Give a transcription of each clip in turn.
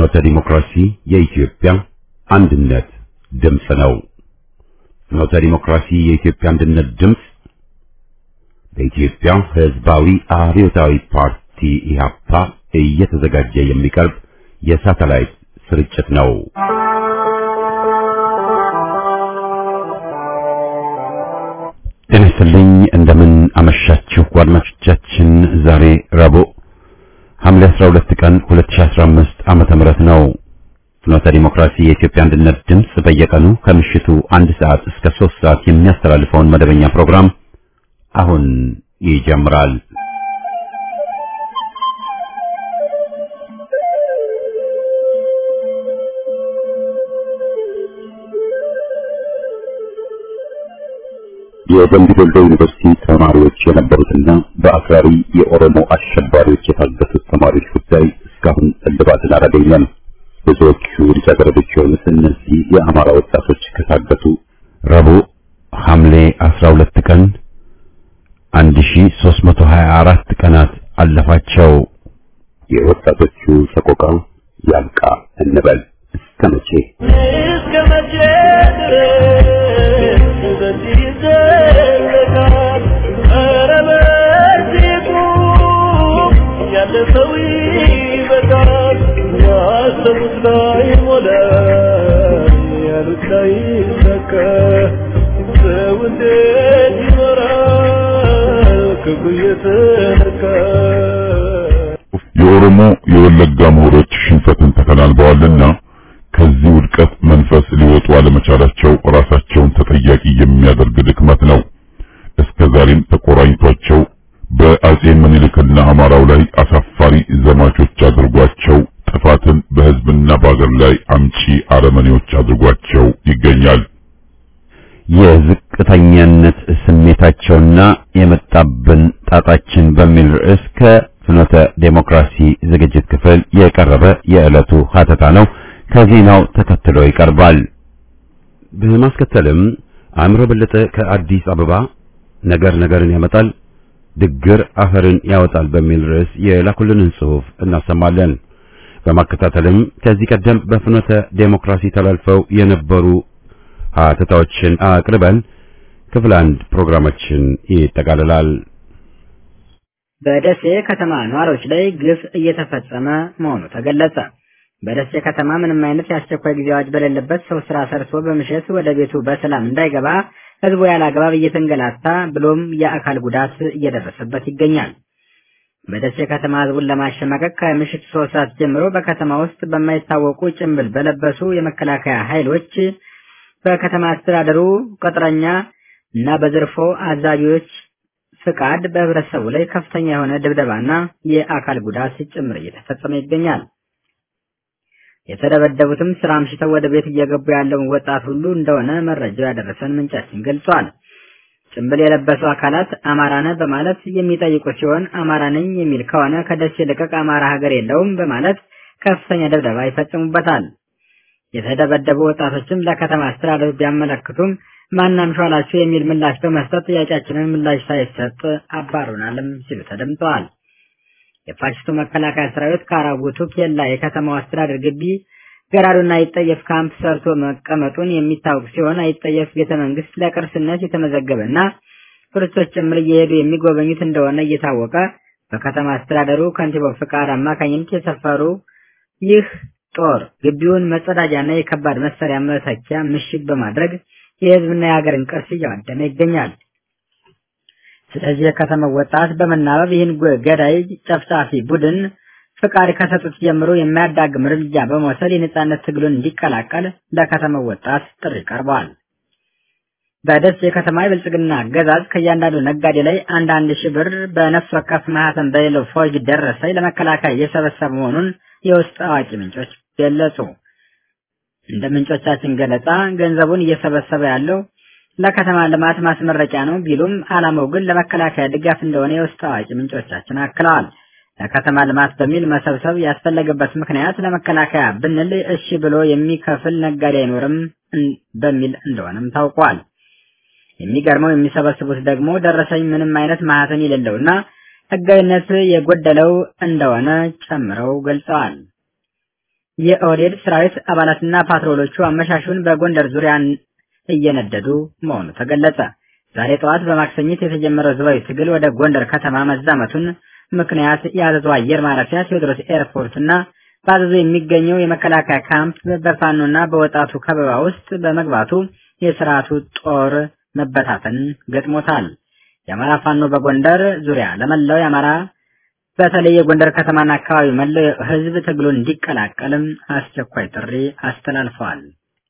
ፍኖተ ዲሞክራሲ የኢትዮጵያ አንድነት ድምፅ ነው። ፍኖተ ዲሞክራሲ የኢትዮጵያ አንድነት ድምፅ በኢትዮጵያ ሕዝባዊ አብዮታዊ ፓርቲ ኢህአፓ እየተዘጋጀ የሚቀርብ የሳተላይት ስርጭት ነው። ጤና ይስጥልኝ። እንደምን አመሻችሁ አድማጮቻችን። ዛሬ ረቡዕ ሐምሌ 12 ቀን 2015 ዓመተ ምህረት ነው። ፍኖተ ዲሞክራሲ የኢትዮጵያ አንድነት ድምፅ በየቀኑ ከምሽቱ አንድ ሰዓት እስከ 3 ሰዓት የሚያስተላልፈውን መደበኛ ፕሮግራም አሁን ይጀምራል። የደምቢ ዶሎ ዩኒቨርሲቲ ተማሪዎች የነበሩትና በአክራሪ የኦሮሞ አሸባሪዎች የታገቱት ተማሪዎች ጉዳይ እስካሁን እልባትን አላገኘም። ብዙዎቹ ልጃገረዶች የሆኑት እነዚህ የአማራ ወጣቶች ከታገቱ ረቡዕ ሐምሌ 12 ቀን 1324 ቀናት አለፋቸው። የወጣቶቹ ሰቆቃ ያብቃ እንበል። እስከ መቼ እስከ መቼ ድረስ በዚህ ይዘለቃል? ኧረ በዚህ ቁም፣ ያለፈው ይበቃል። ያሰቡት ላይ ሞላ፣ ያሉት ላይ ሰከ ሰው እንዴት ይኖራል ክብሩ እየተነካ የኦሮሞ የወለጋ ምሁሮች ሽንፈትን ተከናንበዋልና ከዚህ ውድቀት መንፈስ ሊወጡ አለመቻላቸው ራሳቸውን ተጠያቂ የሚያደርግ ድክመት ነው። እስከ ዛሬም ተቆራኝቷቸው በአጼ ምኒልክና አማራው ላይ አሳፋሪ ዘማቾች አድርጓቸው ጥፋትን በሕዝብና በአገር ላይ አምጪ አረመኔዎች አድርጓቸው ይገኛል። የዝቅተኛነት ስሜታቸውና የመጣብን ጣጣችን በሚል ርዕስ ከፍኖተ ዴሞክራሲ ዝግጅት ክፍል የቀረበ የዕለቱ ሀተታ ነው። ከዜናው ተከትሎ ይቀርባል። በማስከተልም አእምሮ በለጠ ከአዲስ አበባ ነገር ነገርን ያመጣል ድግር አፈርን ያወጣል በሚል ርዕስ የላኩልንን ጽሑፍ እናሰማለን። በማከታተልም ከዚህ ቀደም በፍኖተ ዴሞክራሲ ተላልፈው የነበሩ ሀተታዎችን አቅርበን ክፍል አንድ ፕሮግራማችን ይጠቃልላል። በደሴ ከተማ ነዋሪዎች ላይ ግፍ እየተፈጸመ መሆኑ ተገለጸ። በደሴ ከተማ ምንም አይነት የአስቸኳይ ጊዜ አዋጅ በሌለበት ሰው ስራ ሰርቶ በምሽት ወደ ቤቱ በሰላም እንዳይገባ ህዝቡ ያለ አግባብ እየተንገላታ ብሎም የአካል ጉዳት እየደረሰበት ይገኛል። በደሴ ከተማ ህዝቡን ለማሸማቀቅ ከምሽት ሶስት ሰዓት ጀምሮ በከተማ ውስጥ በማይታወቁ ጭንብል በለበሱ የመከላከያ ኃይሎች በከተማ አስተዳደሩ ቅጥረኛ እና በዘርፎ አዛዦች ፍቃድ በህብረተሰቡ ላይ ከፍተኛ የሆነ ድብደባና የአካል ጉዳት ጭምር እየተፈጸመ ይገኛል። የተደበደቡትም ስራ አምሽተው ወደ ቤት እየገቡ ያለውን ወጣት ሁሉ እንደሆነ መረጃው ያደረሰን ምንጫችን ገልጿል። ጭንብል የለበሱ አካላት አማራ ነህ በማለት የሚጠይቁ ሲሆን አማራ ነኝ የሚል ከሆነ ከደሴ ልቀቅ አማራ ሀገር የለውም በማለት ከፍተኛ ድብደባ ይፈጽሙበታል። የተደበደቡ ወጣቶችም ለከተማ አስተዳደሩ ቢያመለክቱም ማናም ሿላችሁ የሚል ምላሽ በመስጠት ጥያቄያችንን ምላሽ ሳይሰጥ አባሩናልም ሲሉ ተደምጠዋል። የፋሽስቱ መከላከያ ሰራዊት ካራጉቱ ኬላ የከተማው አስተዳደር ግቢ ገራዱና አይጠየፍ ካምፕ ሰርቶ መቀመጡን የሚታወቅ ሲሆን አይጠየፍ ቤተ መንግስት ለቅርስነት የተመዘገበና ቱሪስቶች ጭምር እየሄዱ የሚጎበኙት እንደሆነ እየታወቀ በከተማ አስተዳደሩ ከንቲባው ፍቃድ አማካኝነት የሰፈሩ ይህ ጦር ግቢውን መጸዳጃና የከባድ መሳሪያ መተኪያ ምሽግ በማድረግ የህዝብና የሀገርን ቅርስ እያወደመ ይገኛል። ስለዚህ የከተማው ወጣት በመናበብ ይህን ገዳይ ጨፍጫፊ ቡድን ፍቃድ ከሰጡት ጀምሮ የማያዳግም እርምጃ በመውሰድ የነጻነት ትግሉን እንዲቀላቀል ለከተማው ወጣት ጥሪ ቀርበዋል። በደሴ የከተማ የብልጽግና አገዛዝ ከእያንዳንዱ ነጋዴ ላይ አንድ አንድ ሺህ ብር በነፍስ ወከፍ ማህተም በሌለው ፎርጅ ደረሰኝ ለመከላከያ እየሰበሰበ መሆኑን የውስጥ አዋቂ ምንጮች ገለጹ። እንደ ምንጮቻችን ገለጻ ገንዘቡን እየሰበሰበ ያለው ለከተማ ልማት ማስመረቂያ ነው ቢሉም ዓላማው ግን ለመከላከያ ድጋፍ እንደሆነ የውስጥ አዋቂ ምንጮቻችን አክለዋል። ለከተማ ልማት በሚል መሰብሰብ ያስፈለገበት ምክንያት ለመከላከያ ብንል እሺ ብሎ የሚከፍል ነጋዴ አይኖርም በሚል እንደሆነም ታውቋል። የሚገርመው የሚሰበስቡት ደግሞ ደረሰኝ ምንም አይነት ማህተም የሌለውና ህጋዊነት የጎደለው እንደሆነ ጨምረው ገልጸዋል። የኦህዴድ ሰራዊት አባላትና ፓትሮሎቹ አመሻሹን በጎንደር ዙሪያ እየነደዱ መሆኑ ተገለጸ። ዛሬ ጠዋት በማክሰኝት የተጀመረው ህዝባዊ ትግል ወደ ጎንደር ከተማ መዛመቱን ምክንያት የአዘዞ አየር ማረፊያ ቴዎድሮስ ኤርፖርት እና በአዘዞ የሚገኘው የመከላከያ ካምፕ በፋኖና በወጣቱ ከበባ ውስጥ በመግባቱ የስርዓቱ ጦር መበታተን ገጥሞታል። የአማራ ፋኖ በጎንደር ዙሪያ ለመላው የአማራ በተለይ የጎንደር ከተማና አካባቢ መላው ህዝብ ትግሉን እንዲቀላቀልም አስቸኳይ ጥሪ አስተላልፈዋል።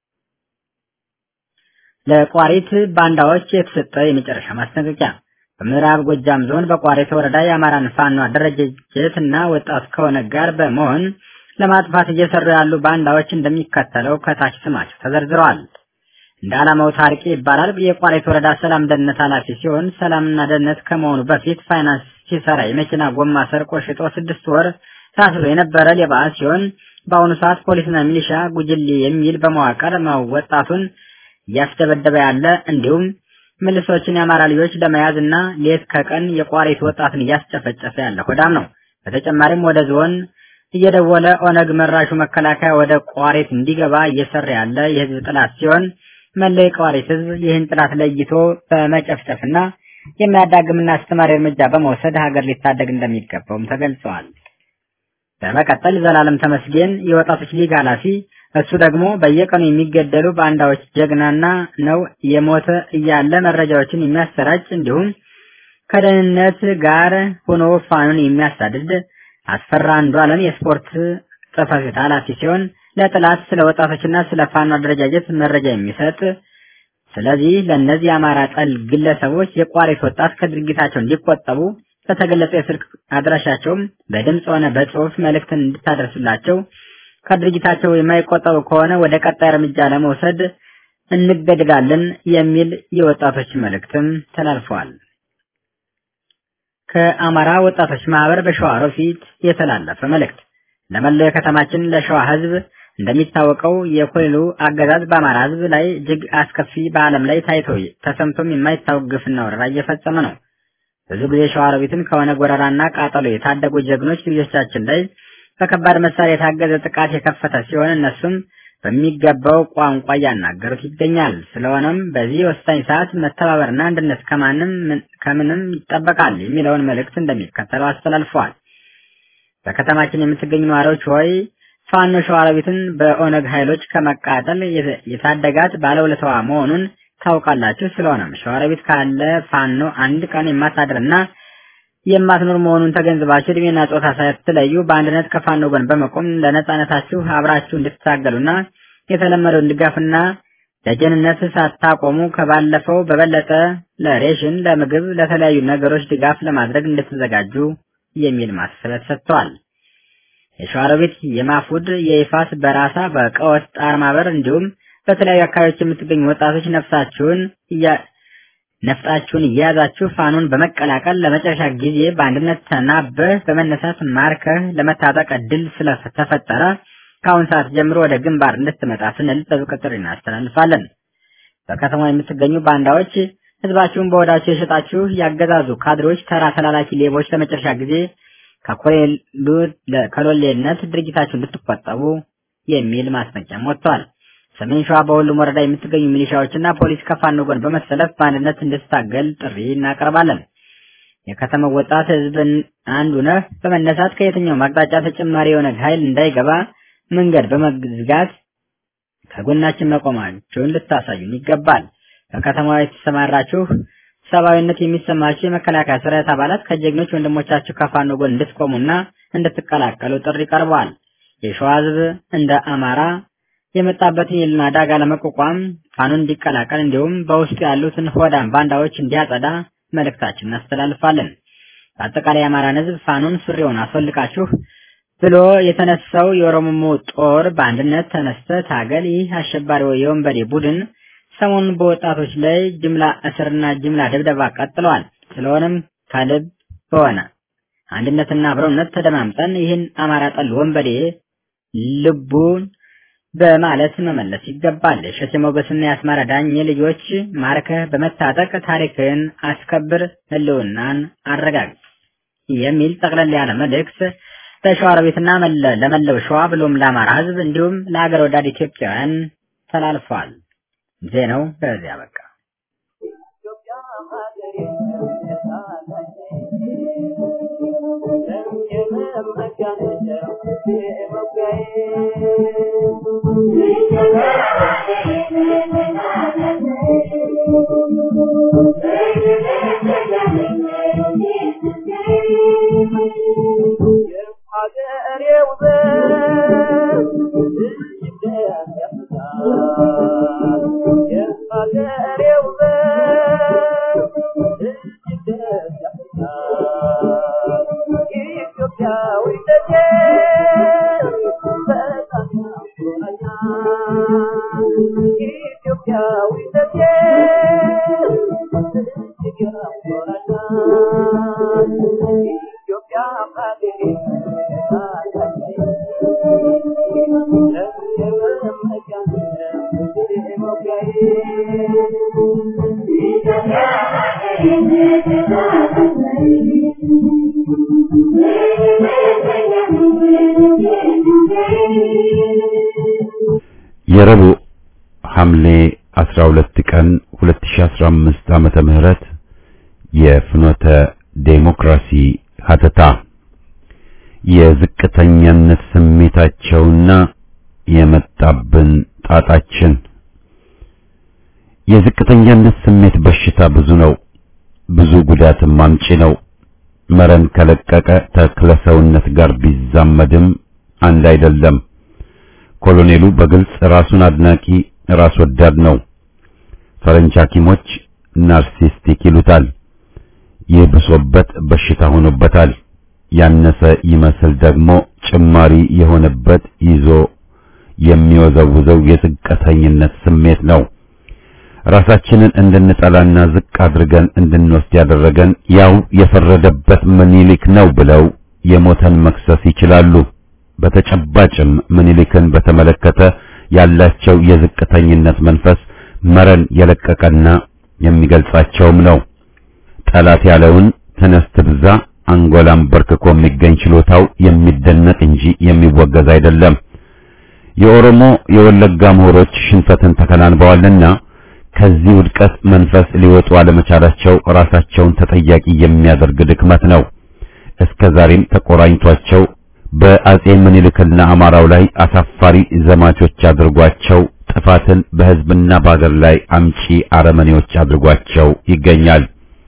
ለቋሪት ባንዳዎች የተሰጠ የመጨረሻ ማስጠንቀቂያ በምዕራብ ጎጃም ዞን በቋሪት ወረዳ የአማራን ፋኖ አደረጃጀት እና ወጣት ከሆነ ጋር በመሆን ለማጥፋት እየሰሩ ያሉ ባንዳዎች እንደሚከተለው ከታች ስማቸው ተዘርዝረዋል። እንደ ዓላማው ታርቂ ይባላል። የቋሪት ወረዳ ሰላም ደህንነት ኃላፊ ሲሆን ሰላምና ደህንነት ከመሆኑ በፊት ፋይናንስ ሲሰራ የመኪና ጎማ ሰርቆ ሽጦ ስድስት ወር ታስሮ የነበረ ሌባ ሲሆን በአሁኑ ሰዓት ፖሊስና ሚሊሻ ጉጅሌ የሚል በመዋቀር ወጣቱን እያስደበደበ ያለ እንዲሁም ምልሶችን የአማራ ልጆች ለመያዝ እና ሌት ከቀን የቋሪት ወጣትን እያስጨፈጨፈ ያለ ሆዳም ነው። በተጨማሪም ወደ ዞን እየደወለ ኦነግ መራሹ መከላከያ ወደ ቋሪት እንዲገባ እየሰራ ያለ የህዝብ ጥላት ሲሆን መለይ ቋሪት ህዝብ ይህን ጥላት ለይቶ በመጨፍጨፍና የሚያዳግምና አስተማሪ እርምጃ በመውሰድ ሀገር ሊታደግ እንደሚገባውም ተገልጸዋል። በመቀጠል ዘላለም ተመስገን የወጣቶች ሊግ ኃላፊ እሱ ደግሞ በየቀኑ የሚገደሉ ባንዳዎች ጀግናና ነው የሞተ እያለ መረጃዎችን የሚያሰራጭ እንዲሁም ከደህንነት ጋር ሆኖ ፋኑን የሚያሳድድ አስፈራ አንዱ አለም የስፖርት ጽሕፈት ቤት ኃላፊ ሲሆን ለጥላት ስለ ወጣቶችና ስለ ፋኖ አደረጃጀት መረጃ የሚሰጥ ስለዚህ ለእነዚህ የአማራ ጠል ግለሰቦች የቋሪት ወጣት ከድርጊታቸው እንዲቆጠቡ በተገለጸ የስልክ አድራሻቸውም በድምፅ ሆነ በጽሁፍ መልእክትን እንድታደርሱላቸው ከድርጊታቸው የማይቆጠቡ ከሆነ ወደ ቀጣይ እርምጃ ለመውሰድ እንገደዳለን የሚል የወጣቶች መልእክትም ተላልፈዋል። ከአማራ ወጣቶች ማህበር በሸዋሮቢት የተላለፈ መልእክት ለመላው የከተማችን ለሸዋ ህዝብ እንደሚታወቀው የኮሌሉ አገዛዝ በአማራ ህዝብ ላይ እጅግ አስከፊ በዓለም ላይ ታይቶ ተሰምቶም የማይታወቅ ግፍና ወረራ እየፈጸመ ነው። ብዙ ጊዜ ሸዋሮቢትን ከሆነ ጎረራና ቃጠሎ የታደጉ ጀግኖች ልጆቻችን ላይ በከባድ መሳሪያ የታገዘ ጥቃት የከፈተ ሲሆን እነሱም በሚገባው ቋንቋ እያናገሩት ይገኛል። ስለሆነም በዚህ ወሳኝ ሰዓት መተባበርና አንድነት ከማንም ከምንም ይጠበቃል የሚለውን መልእክት እንደሚከተለው አስተላልፈዋል። በከተማችን የምትገኙ ነዋሪዎች ሆይ ፋኖ ሸዋሮቢትን በኦነግ ኃይሎች ከመቃጠል የታደጋት ባለውለታዋ መሆኑን ታውቃላችሁ። ስለሆነም ሸዋሮቢት ካለ ፋኖ አንድ ቀን የማታድርና የማትኖር መሆኑን ተገንዝባችሁ እድሜና ጾታ ሳትለዩ በአንድነት ከፋኖ ጎን በመቆም ለነጻነታችሁ አብራችሁ እንድትታገሉና የተለመደውን ድጋፍና ለጀንነት ሳታቆሙ ከባለፈው በበለጠ ለሬሽን፣ ለምግብ፣ ለተለያዩ ነገሮች ድጋፍ ለማድረግ እንድትዘጋጁ የሚል ማሳሰቢያ ተሰጥተዋል። የሸዋሮቢት፣ የማፉድ፣ የይፋት፣ በራሳ፣ በቀወት ጣር ማበር እንዲሁም በተለያዩ አካባቢዎች የምትገኙ ወጣቶች ነፍሳችሁን ነፍጣችሁን እየያዛችሁ ፋኖን በመቀላቀል ለመጨረሻ ጊዜ በአንድነት ተናበህ በመነሳት ማርከህ ለመታጠቅ እድል ስለተፈጠረ ከአሁን ሰዓት ጀምሮ ወደ ግንባር እንድትመጣ ስንል ጥብቅ ጥሪ እናስተላልፋለን። በከተማ የምትገኙ ባንዳዎች ህዝባችሁን በወዳችሁ የሸጣችሁ ያገዛዙ ካድሬዎች፣ ተራ ተላላኪ ሌቦች ለመጨረሻ ጊዜ ከኮሌሉ ከሎሌነት ድርጊታችሁ እንድትቆጠቡ የሚል ማስጠንቀቂያም ወጥቷል። ሰሜን ሸዋ በሁሉም ወረዳ የምትገኙ ሚሊሻዎችና ፖሊስ ከፋኖ ጎን በመሰለፍ በአንድነት እንድትታገል ጥሪ እናቀርባለን። የከተማው ወጣት ህዝብን አንዱ ነህ በመነሳት ከየትኛውም አቅጣጫ ተጨማሪ የሆነ ኃይል እንዳይገባ መንገድ በመዝጋት ከጎናችን መቆማችሁን ልታሳዩን ይገባል። በከተማዋ የተሰማራችሁ ሰብአዊነት የሚሰማችሁ የመከላከያ ሰራዊት አባላት ከጀግኖች ወንድሞቻችሁ ከፋኖ ጎን እንድትቆሙና እንድትቀላቀሉ ጥሪ ቀርበዋል። የሸዋ ህዝብ እንደ አማራ የመጣበትን የልና አደጋ ለመቋቋም ፋኖን እንዲቀላቀል እንዲሁም በውስጡ ያሉትን ሆዳም ባንዳዎች እንዲያጸዳ መልእክታችን እናስተላልፋለን። በአጠቃላይ የአማራን ህዝብ ፋኖን ሱሪውን አስወልቃችሁ ብሎ የተነሳው የኦሮሞ ጦር በአንድነት ተነስተ ታገል። ይህ አሸባሪ የወንበዴ ቡድን ሰሞኑን በወጣቶች ላይ ጅምላ እስርና ጅምላ ድብደባ ቀጥለዋል። ስለሆነም ከልብ በሆነ አንድነትና አብረውነት ተደማምጠን ይህን አማራ ጠል ወንበዴ ልቡን በማለት መመለስ ይገባል። እሸቴ ሞገስና የአስማራ ዳኜ ልጆች ማርከህ በመታጠቅ ታሪክን አስከብር፣ ህልውናን አረጋግጥ የሚል ጠቅለል ያለ መልእክት ለሸዋሮቢትና መለ- ለመላው ሸዋ ብሎም ለአማራ ሕዝብ እንዲሁም ለሀገር ወዳድ ኢትዮጵያውያን ተላልፏል። ዜናው በዚያ በቃ። የረቡዕ ሐምሌ 12 ቀን 2015 ዓመተ ምህረት የፍኖተ ዴሞክራሲ ሀተታ የዝቅተኛነት ስሜታቸውና የመጣብን ጣጣችን የዝቅተኛነት ስሜት በሽታ ብዙ ነው። ብዙ ጉዳትም አምጪ ነው። መረን ከለቀቀ ተክለ ሰውነት ጋር ቢዛመድም አንድ አይደለም። ኮሎኔሉ በግልጽ ራሱን አድናቂ ራስ ወዳድ ነው። ፈረንጅ ሐኪሞች ናርሲስቲክ ይሉታል። ይህ ብሶበት በሽታ ሆኖበታል። ያነሰ ይመስል ደግሞ ጭማሪ የሆነበት ይዞ የሚወዘውዘው የዝቅተኝነት ስሜት ነው። ራሳችንን እንድንጠላና ዝቅ አድርገን እንድንወስድ ያደረገን ያው የፈረደበት ምኒልክ ነው ብለው የሞተን መክሰስ ይችላሉ። በተጨባጭም ምኒልክን በተመለከተ ያላቸው የዝቅተኝነት መንፈስ መረን የለቀቀና የሚገልጻቸውም ነው። ጠላት ያለውን ተነስ ትብዛ አንጎላም በርክኮ የሚገኝ ችሎታው የሚደነቅ እንጂ የሚወገዝ አይደለም። የኦሮሞ የወለጋ ምሁሮች ሽንፈትን ተከናንበዋልና ከዚህ ውድቀት መንፈስ ሊወጡ አለመቻላቸው ራሳቸውን ተጠያቂ የሚያደርግ ድክመት ነው። እስከ ዛሬም ተቆራኝቷቸው በአጼ ምኒልክና አማራው ላይ አሳፋሪ ዘማቾች አድርጓቸው ጥፋትን በሕዝብና በአገር ላይ አምጪ አረመኔዎች አድርጓቸው ይገኛል።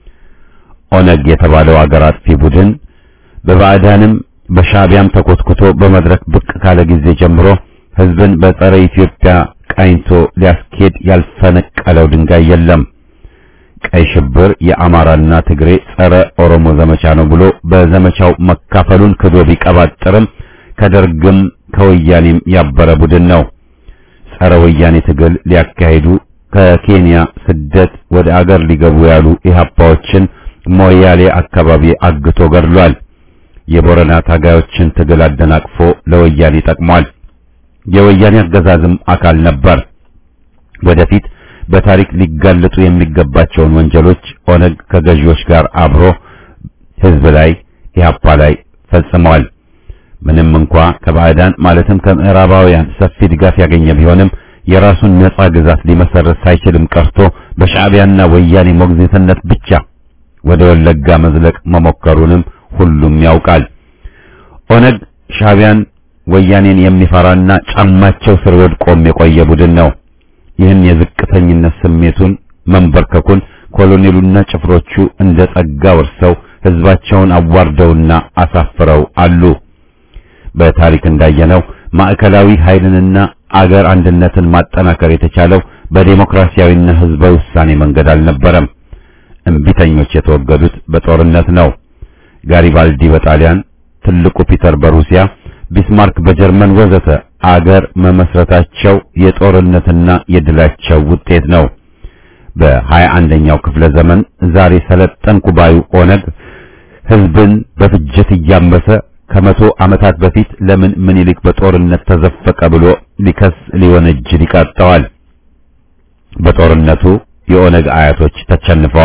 ኦነግ የተባለው አገር አጥፊ ቡድን በባዕዳንም በሻዕቢያም ተኮትኩቶ በመድረክ ብቅ ካለ ጊዜ ጀምሮ ሕዝብን በጸረ ኢትዮጵያ ቃኝቶ ሊያስኬድ ያልፈነቀለው ድንጋይ የለም። ቀይ ሽብር የአማራና ትግሬ ጸረ ኦሮሞ ዘመቻ ነው ብሎ በዘመቻው መካፈሉን ክዶ ቢቀባጥርም ከደርግም ከወያኔም ያበረ ቡድን ነው። ጸረ ወያኔ ትግል ሊያካሂዱ ከኬንያ ስደት ወደ አገር ሊገቡ ያሉ ኢህአፓዎችን ሞያሌ አካባቢ አግቶ ገድሏል። የቦረና ታጋዮችን ትግል አደናቅፎ ለወያኔ ጠቅሟል። የወያኔ አገዛዝም አካል ነበር። ወደፊት በታሪክ ሊጋለጡ የሚገባቸውን ወንጀሎች ኦነግ ከገዢዎች ጋር አብሮ ህዝብ ላይ ኢህአፓ ላይ ፈጽመዋል። ምንም እንኳ ከባዕዳን ማለትም ከምዕራባውያን ሰፊ ድጋፍ ያገኘ ቢሆንም የራሱን ነጻ ግዛት ሊመሰረት ሳይችልም ቀርቶ በሻዕቢያና ወያኔ ሞግዚትነት ብቻ ወደ ወለጋ መዝለቅ መሞከሩንም ሁሉም ያውቃል። ኦነግ ሻዕቢያን ወያኔን የሚፈራና ጫማቸው ስር ወድቆም የቆየ ቡድን ነው። ይህን የዝቅተኝነት ስሜቱን መንበርከኩን ኮሎኔሉና ጭፍሮቹ እንደ ጸጋ ወርሰው ህዝባቸውን አዋርደውና አሳፍረው አሉ። በታሪክ እንዳየነው ማዕከላዊ ኃይልንና አገር አንድነትን ማጠናከር የተቻለው በዴሞክራሲያዊና ህዝባዊ ውሳኔ መንገድ አልነበረም። እምቢተኞች የተወገዱት በጦርነት ነው። ጋሪባልዲ በጣሊያን፣ ትልቁ ፒተር በሩሲያ፣ ቢስማርክ በጀርመን ወዘተ አገር መመስረታቸው የጦርነትና የድላቸው ውጤት ነው። በሀያ አንደኛው ክፍለ ዘመን ዛሬ ሰለጠንኩ ባዩ ኦነግ ህዝብን በፍጅት እያመሰ ከመቶ ዓመታት በፊት ለምን ምኒልክ በጦርነት ተዘፈቀ ብሎ ሊከስ ሊወነጅል ይቃጣዋል። በጦርነቱ የኦነግ አያቶች ተቸንፈዋል።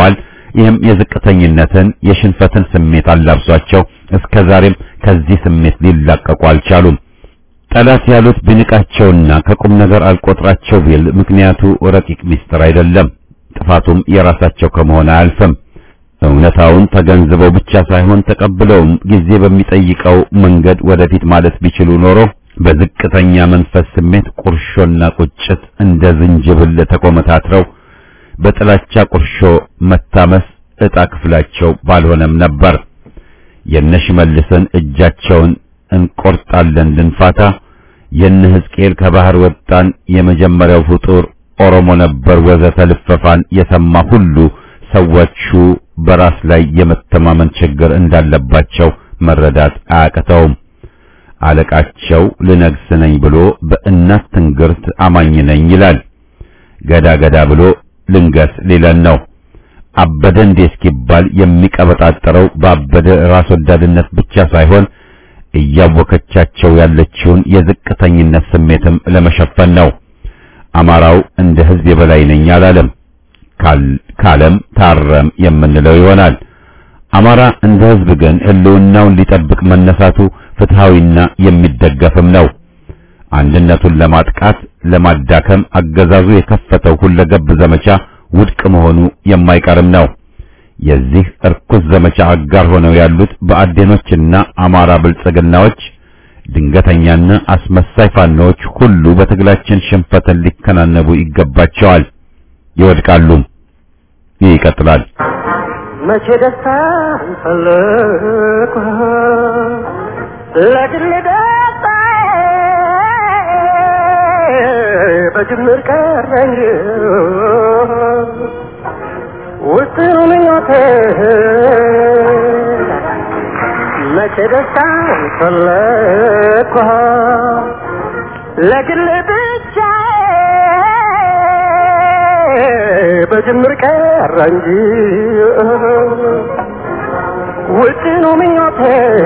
ይህም የዝቅተኝነትን የሽንፈትን ስሜት አላብሷቸው እስከ ዛሬም ከዚህ ስሜት ሊላቀቁ አልቻሉም። ጠላት ያሉት ቢንቃቸውና ከቁም ነገር አልቆጥራቸው ቢል ምክንያቱ ረቂቅ ሚስጥር አይደለም። ጥፋቱም የራሳቸው ከመሆን አያልፍም። እውነታውን ተገንዝበው ብቻ ሳይሆን ተቀብለውም ጊዜ በሚጠይቀው መንገድ ወደፊት ማለት ቢችሉ ኖሮ በዝቅተኛ መንፈስ ስሜት ቁርሾና ቁጭት እንደ ዝንጅብል ተቆመታትረው በጥላቻ ቁርሾ መታመስ ዕጣ ክፍላቸው ባልሆነም ነበር። የነሽመልስን እጃቸውን እንቆርጣለን ልንፋታ፣ የነ ሕዝቅኤል ከባህር ወጣን የመጀመሪያው ፍጡር ኦሮሞ ነበር ወዘተ ልፈፋን የሰማ ሁሉ ሰዎቹ በራስ ላይ የመተማመን ችግር እንዳለባቸው መረዳት አያቅተውም። አለቃቸው ልነግስ ነኝ ብሎ በእናት ትንግርት አማኝ ነኝ ይላል። ገዳ ገዳ ብሎ ልንገስ ሊለን ነው። አበደ እንዴ እስኪባል የሚቀበጣጠረው ባበደ ራስ ወዳድነት ብቻ ሳይሆን እያወከቻቸው ያለችውን የዝቅተኝነት ስሜትም ለመሸፈን ነው። አማራው እንደ ሕዝብ የበላይ ነኝ አላለም። ካለም ታረም የምንለው ይሆናል። አማራ እንደ ሕዝብ ግን ሕልውናውን ሊጠብቅ መነሳቱ ፍትሃዊና የሚደገፍም ነው። አንድነቱን ለማጥቃት ለማዳከም አገዛዙ የከፈተው ሁለገብ ዘመቻ ውድቅ መሆኑ የማይቀርም ነው። የዚህ እርኩስ ዘመቻ አጋር ሆነው ያሉት በአዴኖችና አማራ ብልጽግናዎች ድንገተኛና አስመሳይ ፋኖዎች ሁሉ በትግላችን ሽንፈትን ሊከናነቡ ይገባቸዋል፣ ይወድቃሉ። ይህ ይቀጥላል። መቼ ደስታ ፈለኩ ለግል ደስታ በጅምር ቀረኝ ውስኑ ምኞቴ መቼ ደስታ ፈለኩ ለግል ብቻ በጅምር ቀረ እንጂ ውጥኑ ምኞቴ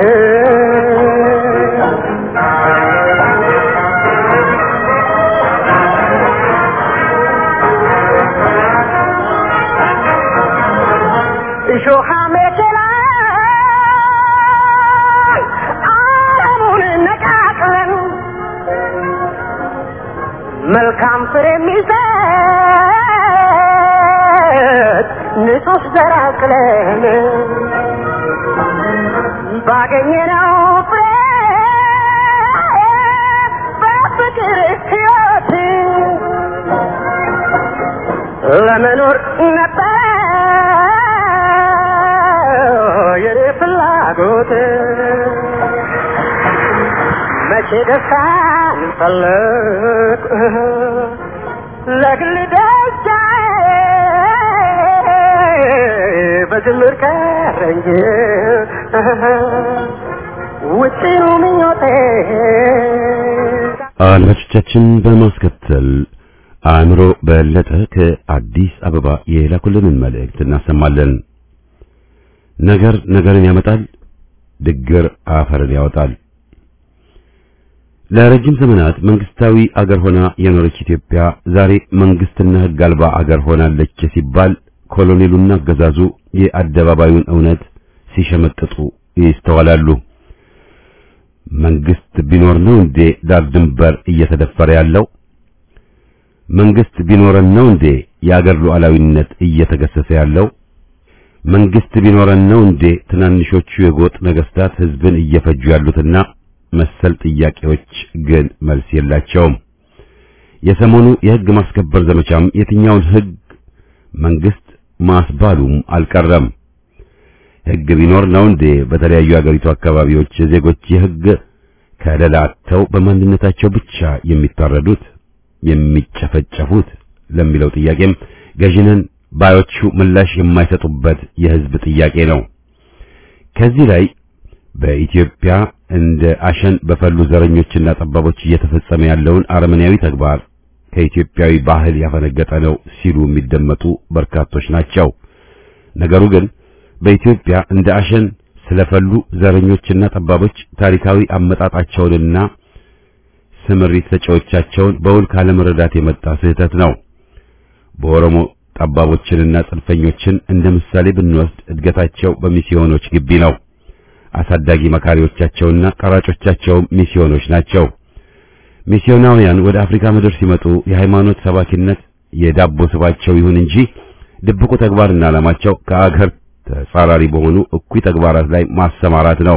እሾሃ መቼላ አለሙን ነቃቅለን መልካም ፍሬ የሚሰጥ ንጹህ ዘር አቅለን ባገኘነው ፍሬ በፍቅር ሕይወት ለመኖር ነበር የኔ ፍላጎት መቼ ደስታን ፈለግ ለግል ደስታ በጅምር ቀረ እንጂ ውጭኑ ምኞቴ አድማጮቻችን በማስከተል አእምሮ በለጠ ከአዲስ አበባ የላኩልንን መልእክት እናሰማለን። ነገር ነገርን ያመጣል፣ ድግር አፈርን ያወጣል። ለረጅም ዘመናት መንግስታዊ አገር ሆና የኖረች ኢትዮጵያ ዛሬ መንግስትና ሕግ አልባ አገር ሆናለች ሲባል ኮሎኔሉና አገዛዙ የአደባባዩን እውነት ሲሸመጥጡ ይስተዋላሉ። መንግስት ቢኖር ነው እንዴ ዳር ድንበር እየተደፈረ ያለው? መንግስት ቢኖረን ነው እንዴ የአገር ሉዓላዊነት እየተገሰሰ ያለው? መንግስት ቢኖረን ነው እንዴ ትናንሾቹ የጎጥ ነገስታት ህዝብን እየፈጁ ያሉትና መሰል ጥያቄዎች ግን መልስ የላቸውም። የሰሞኑ የህግ ማስከበር ዘመቻም የትኛውን ህግ መንግስት ማስባሉም አልቀረም። ህግ ቢኖር ነው እንዴ በተለያዩ የአገሪቱ አካባቢዎች ዜጎች የህግ ከለላ አጥተው በማንነታቸው ብቻ የሚታረዱት የሚጨፈጨፉት ለሚለው ጥያቄም ገዥነን ባዮቹ ምላሽ የማይሰጡበት የህዝብ ጥያቄ ነው። ከዚህ ላይ በኢትዮጵያ እንደ አሸን በፈሉ ዘረኞችና ጠባቦች እየተፈጸመ ያለውን አረመኔያዊ ተግባር ከኢትዮጵያዊ ባህል ያፈነገጠ ነው ሲሉ የሚደመጡ በርካቶች ናቸው። ነገሩ ግን በኢትዮጵያ እንደ አሸን ስለፈሉ ዘረኞችና ጠባቦች ታሪካዊ አመጣጣቸውንና ስምሪት ሰጪዎቻቸውን በውል ካለመረዳት የመጣ ስህተት ነው። በኦሮሞ ጠባቦችንና ጽንፈኞችን እንደ ምሳሌ ብንወስድ እድገታቸው በሚስዮኖች ግቢ ነው። አሳዳጊ መካሪዎቻቸውና ቀራጮቻቸውም ሚስዮኖች ናቸው። ሚስዮናውያን ወደ አፍሪካ ምድር ሲመጡ የሃይማኖት ሰባኪነት የዳቦ ስባቸው ይሁን እንጂ ድብቁ ተግባርና ዓላማቸው ከአገር ተጻራሪ በሆኑ እኩይ ተግባራት ላይ ማሰማራት ነው።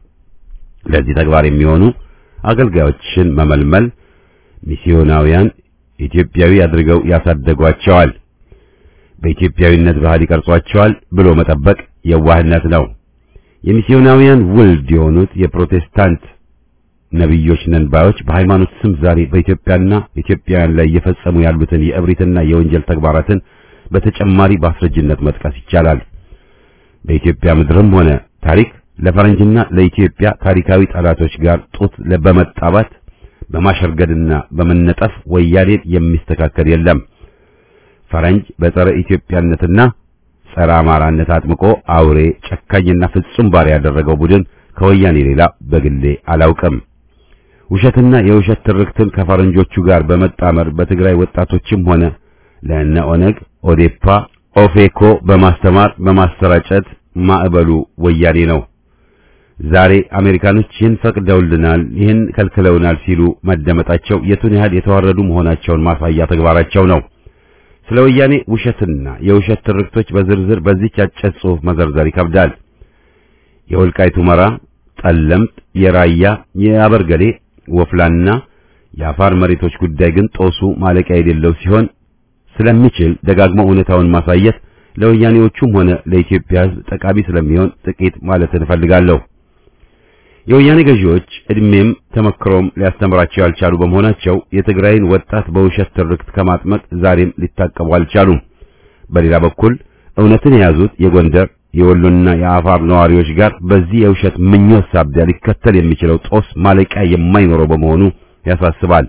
ለዚህ ተግባር የሚሆኑ አገልጋዮችን መመልመል ሚስዮናውያን ኢትዮጵያዊ አድርገው ያሳደጓቸዋል። በኢትዮጵያዊነት ባህል ይቀርጿቸዋል ብሎ መጠበቅ የዋህነት ነው። የሚስዮናውያን ውልድ የሆኑት የፕሮቴስታንት ነቢዮች ነን ባዮች በሃይማኖት ስም ዛሬ በኢትዮጵያና ኢትዮጵያውያን ላይ እየፈጸሙ ያሉትን የእብሪትና የወንጀል ተግባራትን በተጨማሪ በአስረጅነት መጥቀስ ይቻላል። በኢትዮጵያ ምድርም ሆነ ታሪክ ለፈረንጅና ለኢትዮጵያ ታሪካዊ ጠላቶች ጋር ጡት በመጣባት በማሸርገድና በመነጠፍ ወያኔን የሚስተካከል የለም። ፈረንጅ በጸረ ኢትዮጵያነትና ጸረ አማራነት አጥምቆ አውሬ ጨካኝና ፍጹም ባሪያ ያደረገው ቡድን ከወያኔ ሌላ በግሌ አላውቅም። ውሸትና የውሸት ትርክትን ከፈረንጆቹ ጋር በመጣመር በትግራይ ወጣቶችም ሆነ ለእነ ኦነግ፣ ኦዴፓ፣ ኦፌኮ በማስተማር በማሰራጨት ማዕበሉ ወያኔ ነው። ዛሬ አሜሪካኖች ይህን ፈቅደውልናል፣ ይህን ከልክለውናል ሲሉ መደመጣቸው የቱን ያህል የተዋረዱ መሆናቸውን ማሳያ ተግባራቸው ነው። ስለ ወያኔ ውሸትና የውሸት ትርክቶች በዝርዝር በዚህች አጭር ጽሑፍ መዘርዘር ይከብዳል። የወልቃይት ሁመራ፣ ጠለምት፣ የራያ፣ የአበርገሌ፣ ወፍላና የአፋር መሬቶች ጉዳይ ግን ጦሱ ማለቂያ የሌለው ሲሆን ስለሚችል ደጋግሞ እውነታውን ማሳየት ለወያኔዎቹም ሆነ ለኢትዮጵያ ሕዝብ ጠቃሚ ስለሚሆን ጥቂት ማለት እንፈልጋለሁ። የወያኔ ገዢዎች እድሜም ተመክሮም ሊያስተምራቸው ያልቻሉ በመሆናቸው የትግራይን ወጣት በውሸት ትርክት ከማጥመቅ ዛሬም ሊታቀቡ አልቻሉም። በሌላ በኩል እውነትን የያዙት የጎንደር የወሎና የአፋር ነዋሪዎች ጋር በዚህ የውሸት ምኞት ሳቢያ ሊከተል የሚችለው ጦስ ማለቂያ የማይኖረው በመሆኑ ያሳስባል።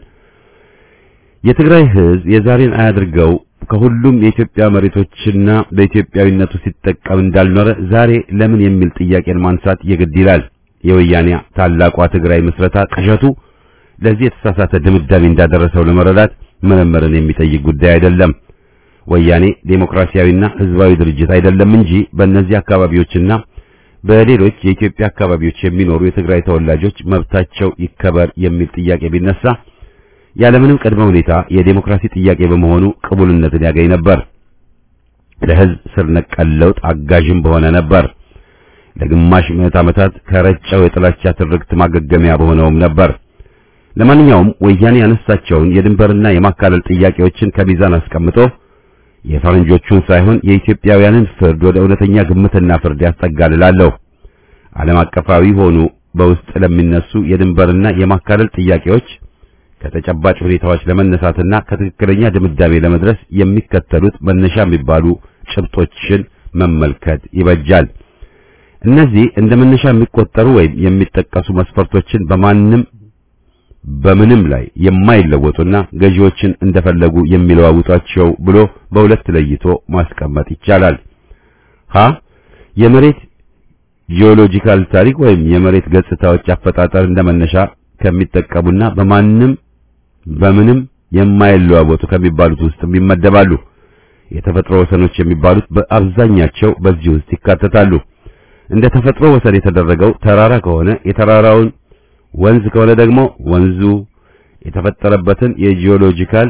የትግራይ ሕዝብ የዛሬን አያድርገው ከሁሉም የኢትዮጵያ መሬቶችና በኢትዮጵያዊነቱ ሲጠቀም እንዳልኖረ ዛሬ ለምን የሚል ጥያቄን ማንሳት የግድ ይላል። የወያኔ ታላቋ ትግራይ ምስረታ ቅዠቱ ለዚህ የተሳሳተ ድምዳሜ እንዳደረሰው ለመረዳት ምርምርን የሚጠይቅ ጉዳይ አይደለም። ወያኔ ዴሞክራሲያዊና ሕዝባዊ ድርጅት አይደለም እንጂ በእነዚህ አካባቢዎችና በሌሎች የኢትዮጵያ አካባቢዎች የሚኖሩ የትግራይ ተወላጆች መብታቸው ይከበር የሚል ጥያቄ ቢነሳ ያለምንም ቅድመ ሁኔታ የዴሞክራሲ ጥያቄ በመሆኑ ቅቡልነትን ያገኝ ነበር። ለሕዝብ ስር ነቀል ለውጥ አጋዥም በሆነ ነበር። ለግማሽ ምዕት ዓመታት ከረጨው የጥላቻ ትርክት ማገገሚያ በሆነውም ነበር። ለማንኛውም ወያኔ ያነሳቸውን የድንበርና የማካለል ጥያቄዎችን ከሚዛን አስቀምጦ የፈረንጆቹን ሳይሆን የኢትዮጵያውያንን ፍርድ ወደ እውነተኛ ግምትና ፍርድ ያስጠጋልላለሁ። ዓለም አቀፋዊ ሆኑ በውስጥ ለሚነሱ የድንበርና የማካለል ጥያቄዎች ከተጨባጭ ሁኔታዎች ለመነሳትና ከትክክለኛ ድምዳሜ ለመድረስ የሚከተሉት መነሻ የሚባሉ ጭብጦችን መመልከት ይበጃል። እነዚህ እንደ መነሻ የሚቆጠሩ ወይም የሚጠቀሱ መስፈርቶችን በማንም በምንም ላይ የማይለወጡና ገዢዎችን እንደፈለጉ የሚለዋውጧቸው ብሎ በሁለት ለይቶ ማስቀመጥ ይቻላል። ሀ የመሬት ጂኦሎጂካል ታሪክ ወይም የመሬት ገጽታዎች አፈጣጠር እንደመነሻ ከሚጠቀሙና በማንም በምንም የማይለዋወጡ ከሚባሉት ውስጥ ይመደባሉ። የተፈጥሮ ወሰኖች የሚባሉት በአብዛኛቸው በዚህ ውስጥ ይካተታሉ። እንደ ተፈጥሮ ወሰን የተደረገው ተራራ ከሆነ የተራራውን ወንዝ ከሆነ ደግሞ ወንዙ የተፈጠረበትን የጂኦሎጂካል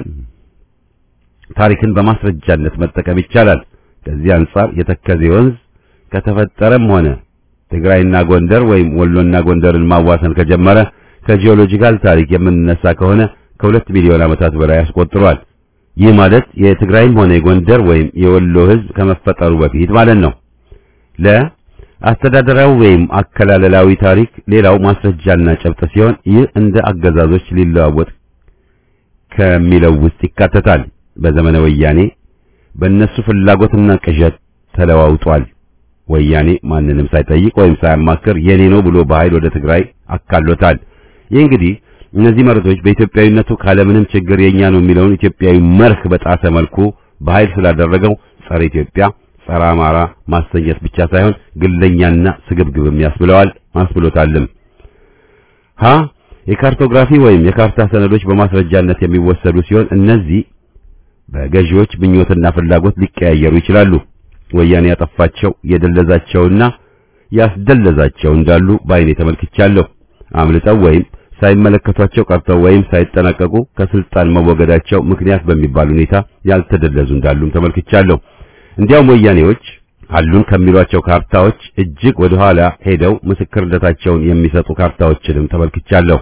ታሪክን በማስረጃነት መጠቀም ይቻላል። ከዚህ አንጻር የተከዜ ወንዝ ከተፈጠረም ሆነ ትግራይና ጎንደር ወይም ወሎና ጎንደርን ማዋሰን ከጀመረ ከጂኦሎጂካል ታሪክ የምንነሳ ከሆነ ከሁለት ሚሊዮን ዓመታት በላይ ያስቆጥሯል። ይህ ማለት የትግራይም ሆነ የጎንደር ወይም የወሎ ሕዝብ ከመፈጠሩ በፊት ማለት ነው። ለ አስተዳደራዊ ወይም አከላለላዊ ታሪክ ሌላው ማስረጃና ጨብጥ ሲሆን ይህ እንደ አገዛዞች ሊለዋወጥ ከሚለው ውስጥ ይካተታል። በዘመነ ወያኔ በእነሱ ፍላጎትና ቅዠት ተለዋውጧል። ወያኔ ማንንም ሳይጠይቅ ወይም ሳያማክር የኔ ነው ብሎ በኃይል ወደ ትግራይ አካሎታል። ይህ እንግዲህ እነዚህ መሬቶች በኢትዮጵያዊነቱ ካለምንም ችግር የኛ ነው የሚለውን ኢትዮጵያዊ መርህ በጣሰ መልኩ በኃይል ስላደረገው ጸረ ኢትዮጵያ ጸረ አማራ ማሰኘት ብቻ ሳይሆን ግለኛና ስግብግብም ያስብለዋል ማስብሎታልም። ሀ የካርቶግራፊ ወይም የካርታ ሰነዶች በማስረጃነት የሚወሰዱ ሲሆን እነዚህ በገዢዎች ምኞትና ፍላጎት ሊቀያየሩ ይችላሉ። ወያኔ ያጠፋቸው የደለዛቸውና ያስደለዛቸው እንዳሉ በዓይኔ ተመልክቻለሁ። አምልጠው ወይም ሳይመለከቷቸው ቀርተው ወይም ሳይጠናቀቁ ከስልጣን መወገዳቸው ምክንያት በሚባል ሁኔታ ያልተደለዙ እንዳሉም ተመልክቻለሁ። እንዲያውም ወያኔዎች አሉን ከሚሏቸው ካርታዎች እጅግ ወደ ኋላ ሄደው ምስክርነታቸውን የሚሰጡ ካርታዎችንም ተመልክቻለሁ።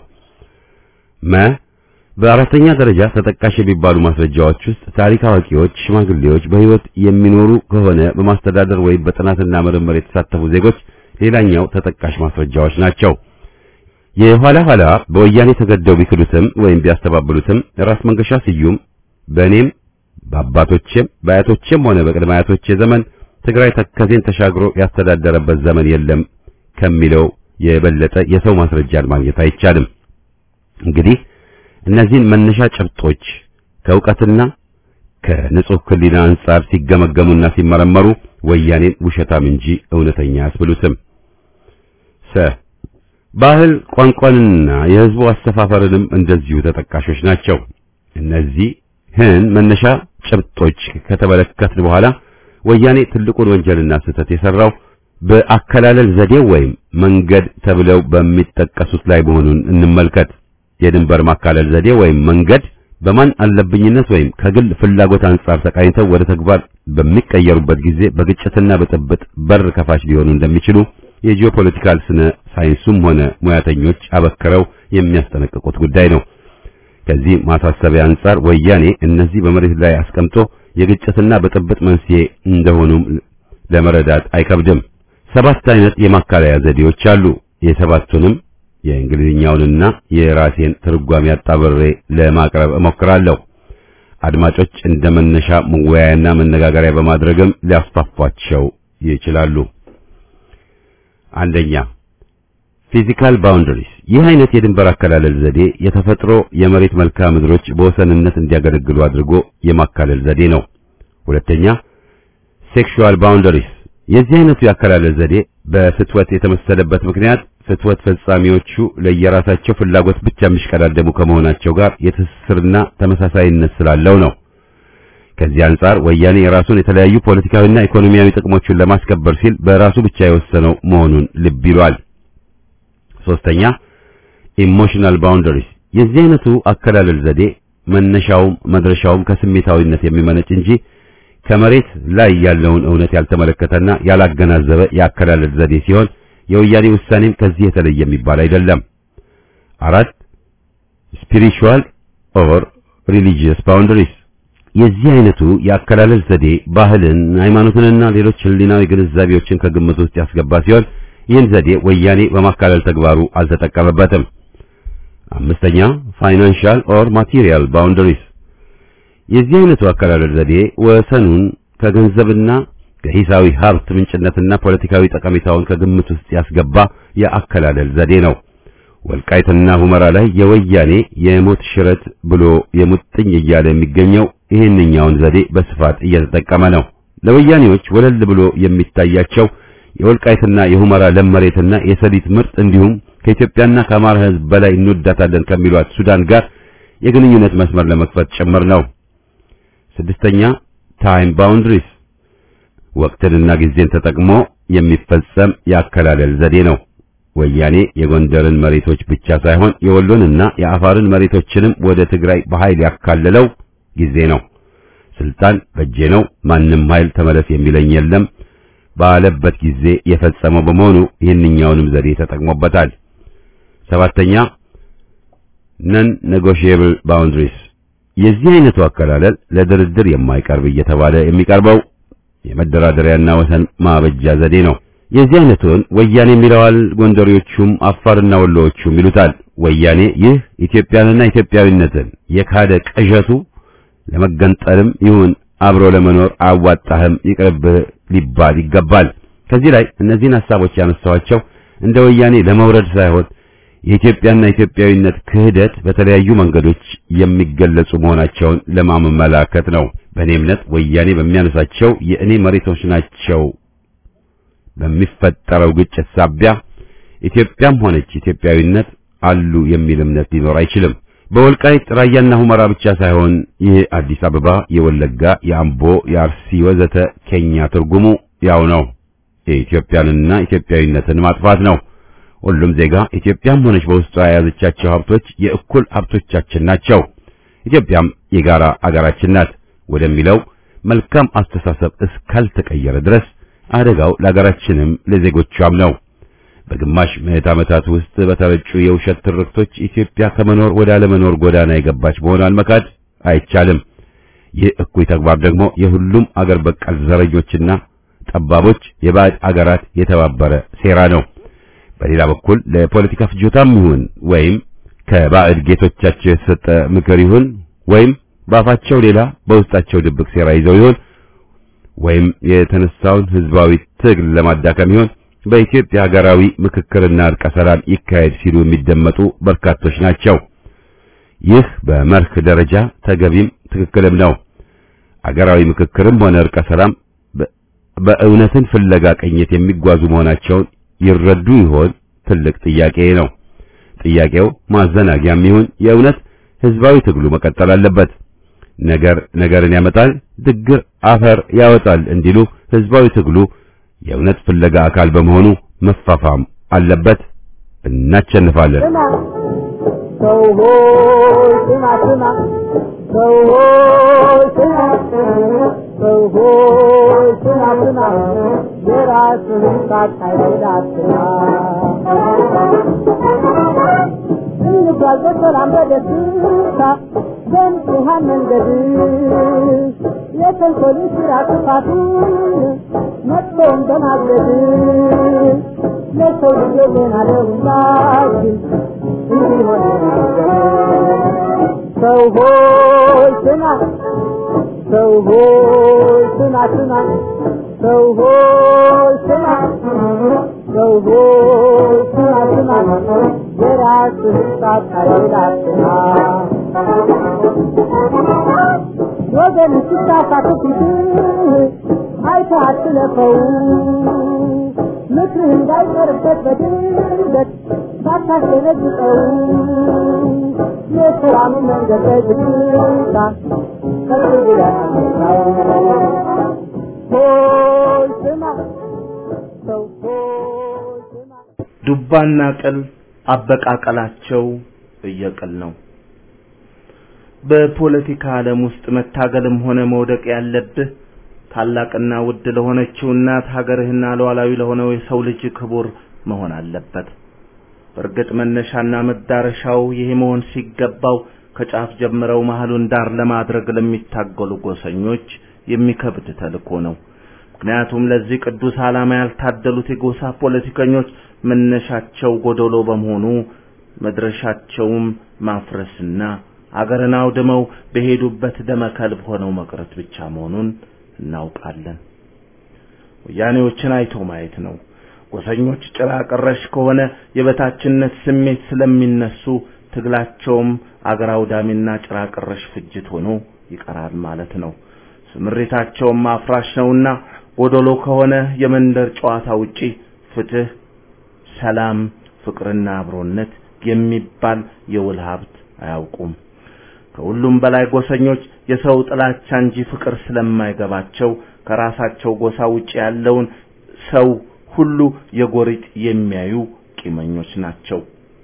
መ በአራተኛ ደረጃ ተጠቃሽ የሚባሉ ማስረጃዎች ውስጥ ታሪክ አዋቂዎች፣ ሽማግሌዎች በሕይወት የሚኖሩ ከሆነ በማስተዳደር ወይም በጥናትና ምርምር የተሳተፉ ዜጎች ሌላኛው ተጠቃሽ ማስረጃዎች ናቸው። የኋላ ኋላ በወያኔ ተገደው ቢክዱትም ወይም ቢያስተባብሉትም ራስ መንገሻ ስዩም በእኔም በአባቶቼም በአያቶቼም ሆነ በቅድመ አያቶቼ ዘመን ትግራይ ተከዜን ተሻግሮ ያስተዳደረበት ዘመን የለም ከሚለው የበለጠ የሰው ማስረጃን ማግኘት አይቻልም። እንግዲህ እነዚህን መነሻ ጭብጦች ከእውቀትና ከንጹህ ሕሊና አንጻር ሲገመገሙና ሲመረመሩ ወያኔን ውሸታም እንጂ እውነተኛ አያስብሉትም። ሰ ባህል ቋንቋንና የሕዝቡ አሰፋፈርንም እንደዚሁ ተጠቃሾች ናቸው። እነዚህን መነሻ ጭብጦች ከተመለከትን በኋላ ወያኔ ትልቁን ወንጀልና ስህተት የሰራው በአከላለል ዘዴው ወይም መንገድ ተብለው በሚጠቀሱት ላይ መሆኑን እንመልከት። የድንበር ማካለል ዘዴ ወይም መንገድ በማን አለብኝነት ወይም ከግል ፍላጎት አንጻር ተቃኝተው ወደ ተግባር በሚቀየሩበት ጊዜ በግጭትና በጥብጥ በር ከፋች ሊሆኑ እንደሚችሉ የጂኦፖለቲካል ስነ ሳይንሱም ሆነ ሙያተኞች አበክረው የሚያስጠነቅቁት ጉዳይ ነው። ከዚህ ማሳሰቢያ አንጻር ወያኔ እነዚህ በመሬት ላይ አስቀምጦ የግጭትና በጥብጥ መንስኤ እንደሆኑም ለመረዳት አይከብድም። ሰባት አይነት የማካለያ ዘዴዎች አሉ። የሰባቱንም የእንግሊዝኛውንና የራሴን ትርጓሜ አጣብሬ ለማቅረብ እሞክራለሁ። አድማጮች እንደ መነሻ መወያያና መነጋገሪያ በማድረግም ሊያስፋፏቸው ይችላሉ። አንደኛ ፊዚካል ባውንደሪስ። ይህ አይነት የድንበር አከላለል ዘዴ የተፈጥሮ የመሬት መልክዓ ምድሮች በወሰንነት እንዲያገለግሉ አድርጎ የማካለል ዘዴ ነው። ሁለተኛ ሴክሹዋል ባውንደሪስ። የዚህ አይነቱ የአከላለል ዘዴ በፍትወት የተመሰለበት ምክንያት ፍትወት ፈጻሚዎቹ ለየራሳቸው ፍላጎት ብቻ የሚሽቀዳደሙ ከመሆናቸው ጋር የትስስርና ተመሳሳይነት ስላለው ነው። ከዚህ አንጻር ወያኔ የራሱን የተለያዩ ፖለቲካዊና ኢኮኖሚያዊ ጥቅሞቹን ለማስከበር ሲል በራሱ ብቻ የወሰነው መሆኑን ልብ ይሏል። ሶስተኛ ኢሞሽናል ባውንደሪስ። የዚህ አይነቱ አከላለል ዘዴ መነሻውም መድረሻውም ከስሜታዊነት የሚመነጭ እንጂ ከመሬት ላይ ያለውን እውነት ያልተመለከተና ያላገናዘበ የአከላለል ዘዴ ሲሆን የወያኔ ውሳኔም ከዚህ የተለየ የሚባል አይደለም። አራት ስፒሪቹዋል ኦር ሪሊጂየስ ባውንደሪስ የዚህ አይነቱ የአከላለል ዘዴ ባህልን፣ ሃይማኖትንና ሌሎች ህሊናዊ ግንዛቤዎችን ከግምት ውስጥ ያስገባ ሲሆን ይህን ዘዴ ወያኔ በማካለል ተግባሩ አልተጠቀመበትም። አምስተኛ ፋይናንሻል ኦር ማቴሪያል ባውንደሪስ የዚህ አይነቱ አከላለል ዘዴ ወሰኑን ከገንዘብና ከሂሳዊ ሀብት ምንጭነትና ፖለቲካዊ ጠቀሜታውን ከግምት ውስጥ ያስገባ የአከላለል ዘዴ ነው። ወልቃይትና ሁመራ ላይ የወያኔ የሞት ሽረት ብሎ የሙጥኝ እያለ የሚገኘው ይህንኛውን ዘዴ በስፋት እየተጠቀመ ነው። ለወያኔዎች ወለል ብሎ የሚታያቸው የወልቃይትና የሁመራ ለም መሬትና የሰሊጥ ምርት እንዲሁም ከኢትዮጵያና ከአማራ ሕዝብ በላይ እንወዳታለን ከሚሏት ሱዳን ጋር የግንኙነት መስመር ለመክፈት ጭምር ነው። ስድስተኛ ታይም ባውንድሪስ ወቅትንና ጊዜን ተጠቅሞ የሚፈጸም የአከላለል ዘዴ ነው። ወያኔ የጎንደርን መሬቶች ብቻ ሳይሆን የወሎንና የአፋርን መሬቶችንም ወደ ትግራይ በኃይል ያካለለው ጊዜ ነው። ስልጣን በእጄ ነው፣ ማንም ኃይል ተመለስ የሚለኝ የለም ባለበት ጊዜ የፈጸመው በመሆኑ ይህንኛውንም ዘዴ ተጠቅሞበታል። ሰባተኛ ነን ኔጎሺየብል ባውንድሪስ የዚህ አይነቱ አከላለል ለድርድር የማይቀርብ እየተባለ የሚቀርበው የመደራደሪያና ወሰን ማበጃ ዘዴ ነው። የዚህ አይነቱን ወያኔ የሚለዋል፣ ጎንደሬዎቹም አፋርና ወሎዎቹም ይሉታል። ወያኔ ይህ ኢትዮጵያንና ኢትዮጵያዊነትን የካደ ቅዠቱ ለመገንጠልም ይሁን አብሮ ለመኖር አዋጣህም ይቅርብህ ሊባል ይገባል። ከዚህ ላይ እነዚህን ሐሳቦች ያነሳኋቸው እንደ ወያኔ ለመውረድ ሳይሆን የኢትዮጵያና ኢትዮጵያዊነት ክህደት በተለያዩ መንገዶች የሚገለጹ መሆናቸውን ለማመላከት ነው። በእኔ እምነት ወያኔ በሚያነሳቸው የእኔ መሬቶች ናቸው በሚፈጠረው ግጭት ሳቢያ ኢትዮጵያም ሆነች ኢትዮጵያዊነት አሉ የሚል እምነት ሊኖር አይችልም። በወልቃይት ራያና ሁመራ ብቻ ሳይሆን የአዲስ አበባ፣ የወለጋ፣ የአምቦ፣ የአርሲ ወዘተ ኬኛ ትርጉሙ ያው ነው። የኢትዮጵያንና ኢትዮጵያዊነትን ማጥፋት ነው። ሁሉም ዜጋ ኢትዮጵያም ሆነች በውስጧ የያዘቻቸው ሀብቶች የእኩል ሀብቶቻችን ናቸው። ኢትዮጵያም የጋራ አገራችን ናት ወደሚለው መልካም አስተሳሰብ እስካልተቀየረ ድረስ አደጋው ለአገራችንም ለዜጎቿም ነው። በግማሽ ምዕት ዓመታት ውስጥ በተረጩ የውሸት ትርክቶች ኢትዮጵያ ከመኖር ወደ አለመኖር ጎዳና የገባች መሆኗን መካድ አይቻልም። ይህ እኩይ ተግባር ደግሞ የሁሉም አገር በቀል ዘረኞችና ጠባቦች የባዕድ አገራት የተባበረ ሴራ ነው። በሌላ በኩል ለፖለቲካ ፍጆታም ይሁን ወይም ከባዕድ ጌቶቻቸው የተሰጠ ምክር ይሁን ወይም በአፋቸው ሌላ በውስጣቸው ድብቅ ሴራ ይዘው ይሁን ወይም የተነሳውን ህዝባዊ ትግል ለማዳከም ይሁን በኢትዮጵያ ሀገራዊ ምክክርና እርቀ ሰላም ይካሄድ ሲሉ የሚደመጡ በርካቶች ናቸው። ይህ በመርህ ደረጃ ተገቢም ትክክልም ነው። አገራዊ ምክክርም ሆነ እርቀ ሰላም በእውነትን ፍለጋ ቅኝት የሚጓዙ መሆናቸውን ይረዱ ይሆን? ትልቅ ጥያቄ ነው። ጥያቄው ማዘናጊያም ይሁን የእውነት ህዝባዊ ትግሉ መቀጠል አለበት። ነገር ነገርን ያመጣል፣ ድግር አፈር ያወጣል እንዲሉ ህዝባዊ ትግሉ የእውነት ፍለጋ አካል በመሆኑ መፋፋም አለበት። እናቸንፋለን። ሰው ሆይ ስማ ስማ፣ ሰው ሆይ ስማ፣ ሰው ሆይ ስማ ስማ፣ የራስህን ሳታይል አትማ። እንጓዝ በሰላም በደስታ በንጹሐን መንገድ የተንኮልን ስራ ክፋቱን መጥፎውን በማገድ ለሰው ልጅ ዜና ለሁላችን እንዲሆን ሰው ሆይ ስማ ሰው ሆይ ስማ ስማ ሰው ሆይ ስማ ሰው ሆይ ስማ ስማ የራስህን ሳታይል አትማ ወገን ሲሳሳት ፊትህ አይተህ አትለፈው ምክርህ እንዳይቀርበት በድንገት ሳታስደነግጠው የሰላምን መንገድ በዝግታ ቀጥ ብለህ ሆይ ስማ ሰው ሆይ ስማ ዱባና ቅል አበቃቀላቸው እየቅል ነው። በፖለቲካ ዓለም ውስጥ መታገልም ሆነ መውደቅ ያለብህ ታላቅና ውድ ለሆነችው እናት ሀገርህና ሉዓላዊ ለሆነው የሰው ልጅ ክቡር መሆን አለበት። በእርግጥ መነሻና መዳረሻው ይሄ መሆን ሲገባው ከጫፍ ጀምረው መሀሉን ዳር ለማድረግ ለሚታገሉ ጎሰኞች የሚከብድ ተልእኮ ነው። ምክንያቱም ለዚህ ቅዱስ ዓላማ ያልታደሉት የጎሳ ፖለቲከኞች መነሻቸው ጎደሎ በመሆኑ መድረሻቸውም ማፍረስና አገርን አውድመው በሄዱበት ደመከልብ ሆነው መቅረት ብቻ መሆኑን እናውቃለን። ወያኔዎችን አይቶ ማየት ነው። ጎሰኞች ጭራ ቀረሽ ከሆነ የበታችነት ስሜት ስለሚነሱ ትግላቸውም አገር አውዳሚና ጭራ ቀረሽ ፍጅት ሆኖ ይቀራል ማለት ነው። ስምሪታቸውም አፍራሽ ነውና ጎደሎ ከሆነ የመንደር ጨዋታ ውጪ ፍትህ፣ ሰላም፣ ፍቅርና አብሮነት የሚባል የውል ሀብት አያውቁም። ከሁሉም በላይ ጎሰኞች የሰው ጥላቻ እንጂ ፍቅር ስለማይገባቸው ከራሳቸው ጎሳ ውጪ ያለውን ሰው ሁሉ የጎሪጥ የሚያዩ ቂመኞች ናቸው።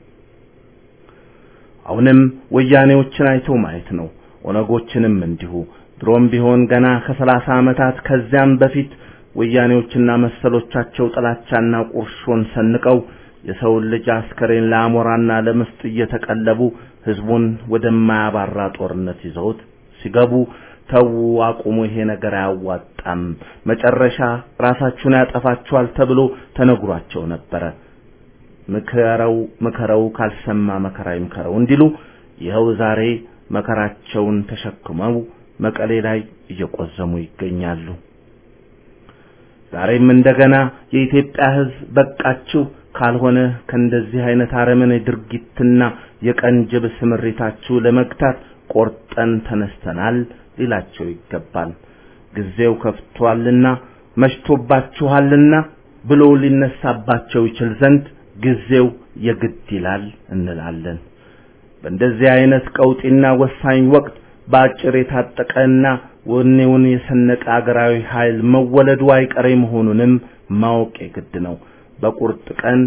አሁንም ወያኔዎችን አይቶ ማየት ነው። ኦነጎችንም እንዲሁ። ድሮም ቢሆን ገና ከሰላሳ ዓመታት ከዚያም በፊት ወያኔዎችና መሰሎቻቸው ጥላቻና ቁርሾን ሰንቀው የሰውን ልጅ አስከሬን ለአሞራና ለምስጥ እየተቀለቡ ህዝቡን ወደማያባራ ጦርነት ይዘውት ሲገቡ ተዉ፣ አቁሙ፣ ይሄ ነገር አያዋጣም፣ መጨረሻ ራሳችሁን ያጠፋችኋል ተብሎ ተነግሯቸው ነበረ። ምከረው ምከረው ካልሰማ መከራ ይምከረው እንዲሉ ይኸው ዛሬ መከራቸውን ተሸክመው መቀሌ ላይ እየቆዘሙ ይገኛሉ። ዛሬም እንደገና የኢትዮጵያ ህዝብ በቃችሁ ካልሆነ ከእንደዚህ አይነት አረመኔ ድርጊትና የቀንጅብ ስምሪታችሁ ለመግታት ቆርጠን ተነስተናል ሊላቸው ይገባል። ጊዜው ከፍቷልና መሽቶባችኋልና ብሎ ሊነሳባቸው ይችል ዘንድ ጊዜው የግድ ይላል እንላለን። በእንደዚህ አይነት ቀውጢና ወሳኝ ወቅት በአጭር የታጠቀና ወኔውን የሰነቀ አገራዊ ኃይል መወለዱ አይቀሬ መሆኑንም ማወቅ የግድ ነው። በቁርጥ ቀን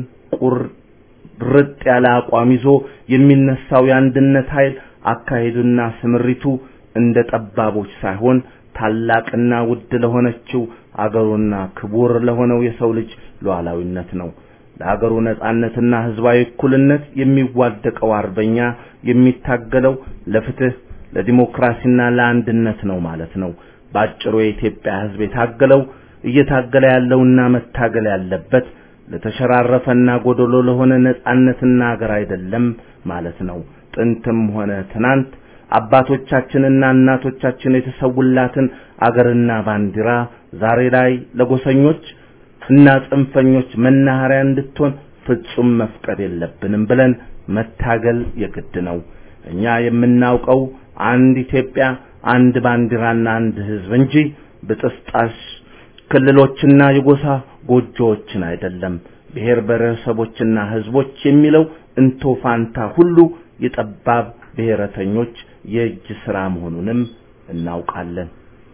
ቁርጥ ያለ አቋም ይዞ የሚነሳው የአንድነት ኃይል አካሄዱና ስምሪቱ እንደ ጠባቦች ሳይሆን ታላቅና ውድ ለሆነችው አገሩና ክቡር ለሆነው የሰው ልጅ ሉዓላዊነት ነው። ለአገሩ ነጻነትና ህዝባዊ እኩልነት የሚዋደቀው አርበኛ የሚታገለው ለፍትህ፣ ለዲሞክራሲና ለአንድነት ነው ማለት ነው። ባጭሩ የኢትዮጵያ ህዝብ የታገለው እየታገለ ያለውና መታገል ያለበት ለተሸራረፈና ጎደሎ ለሆነ ነጻነትና አገር አይደለም ማለት ነው። ጥንትም ሆነ ትናንት አባቶቻችንና እናቶቻችን የተሰውላትን አገርና ባንዲራ ዛሬ ላይ ለጎሰኞች እና ጽንፈኞች መናኸሪያ እንድትሆን ፍጹም መፍቀድ የለብንም ብለን መታገል የግድ ነው። እኛ የምናውቀው አንድ ኢትዮጵያ፣ አንድ ባንዲራና አንድ ህዝብ እንጂ ብጥስጣሽ ክልሎችና የጎሳ ጎጆዎችን አይደለም። ብሔር ብሔረሰቦችና ህዝቦች የሚለው እንቶ ፋንታ ሁሉ የጠባብ ብሔረተኞች የእጅ ስራ መሆኑንም እናውቃለን።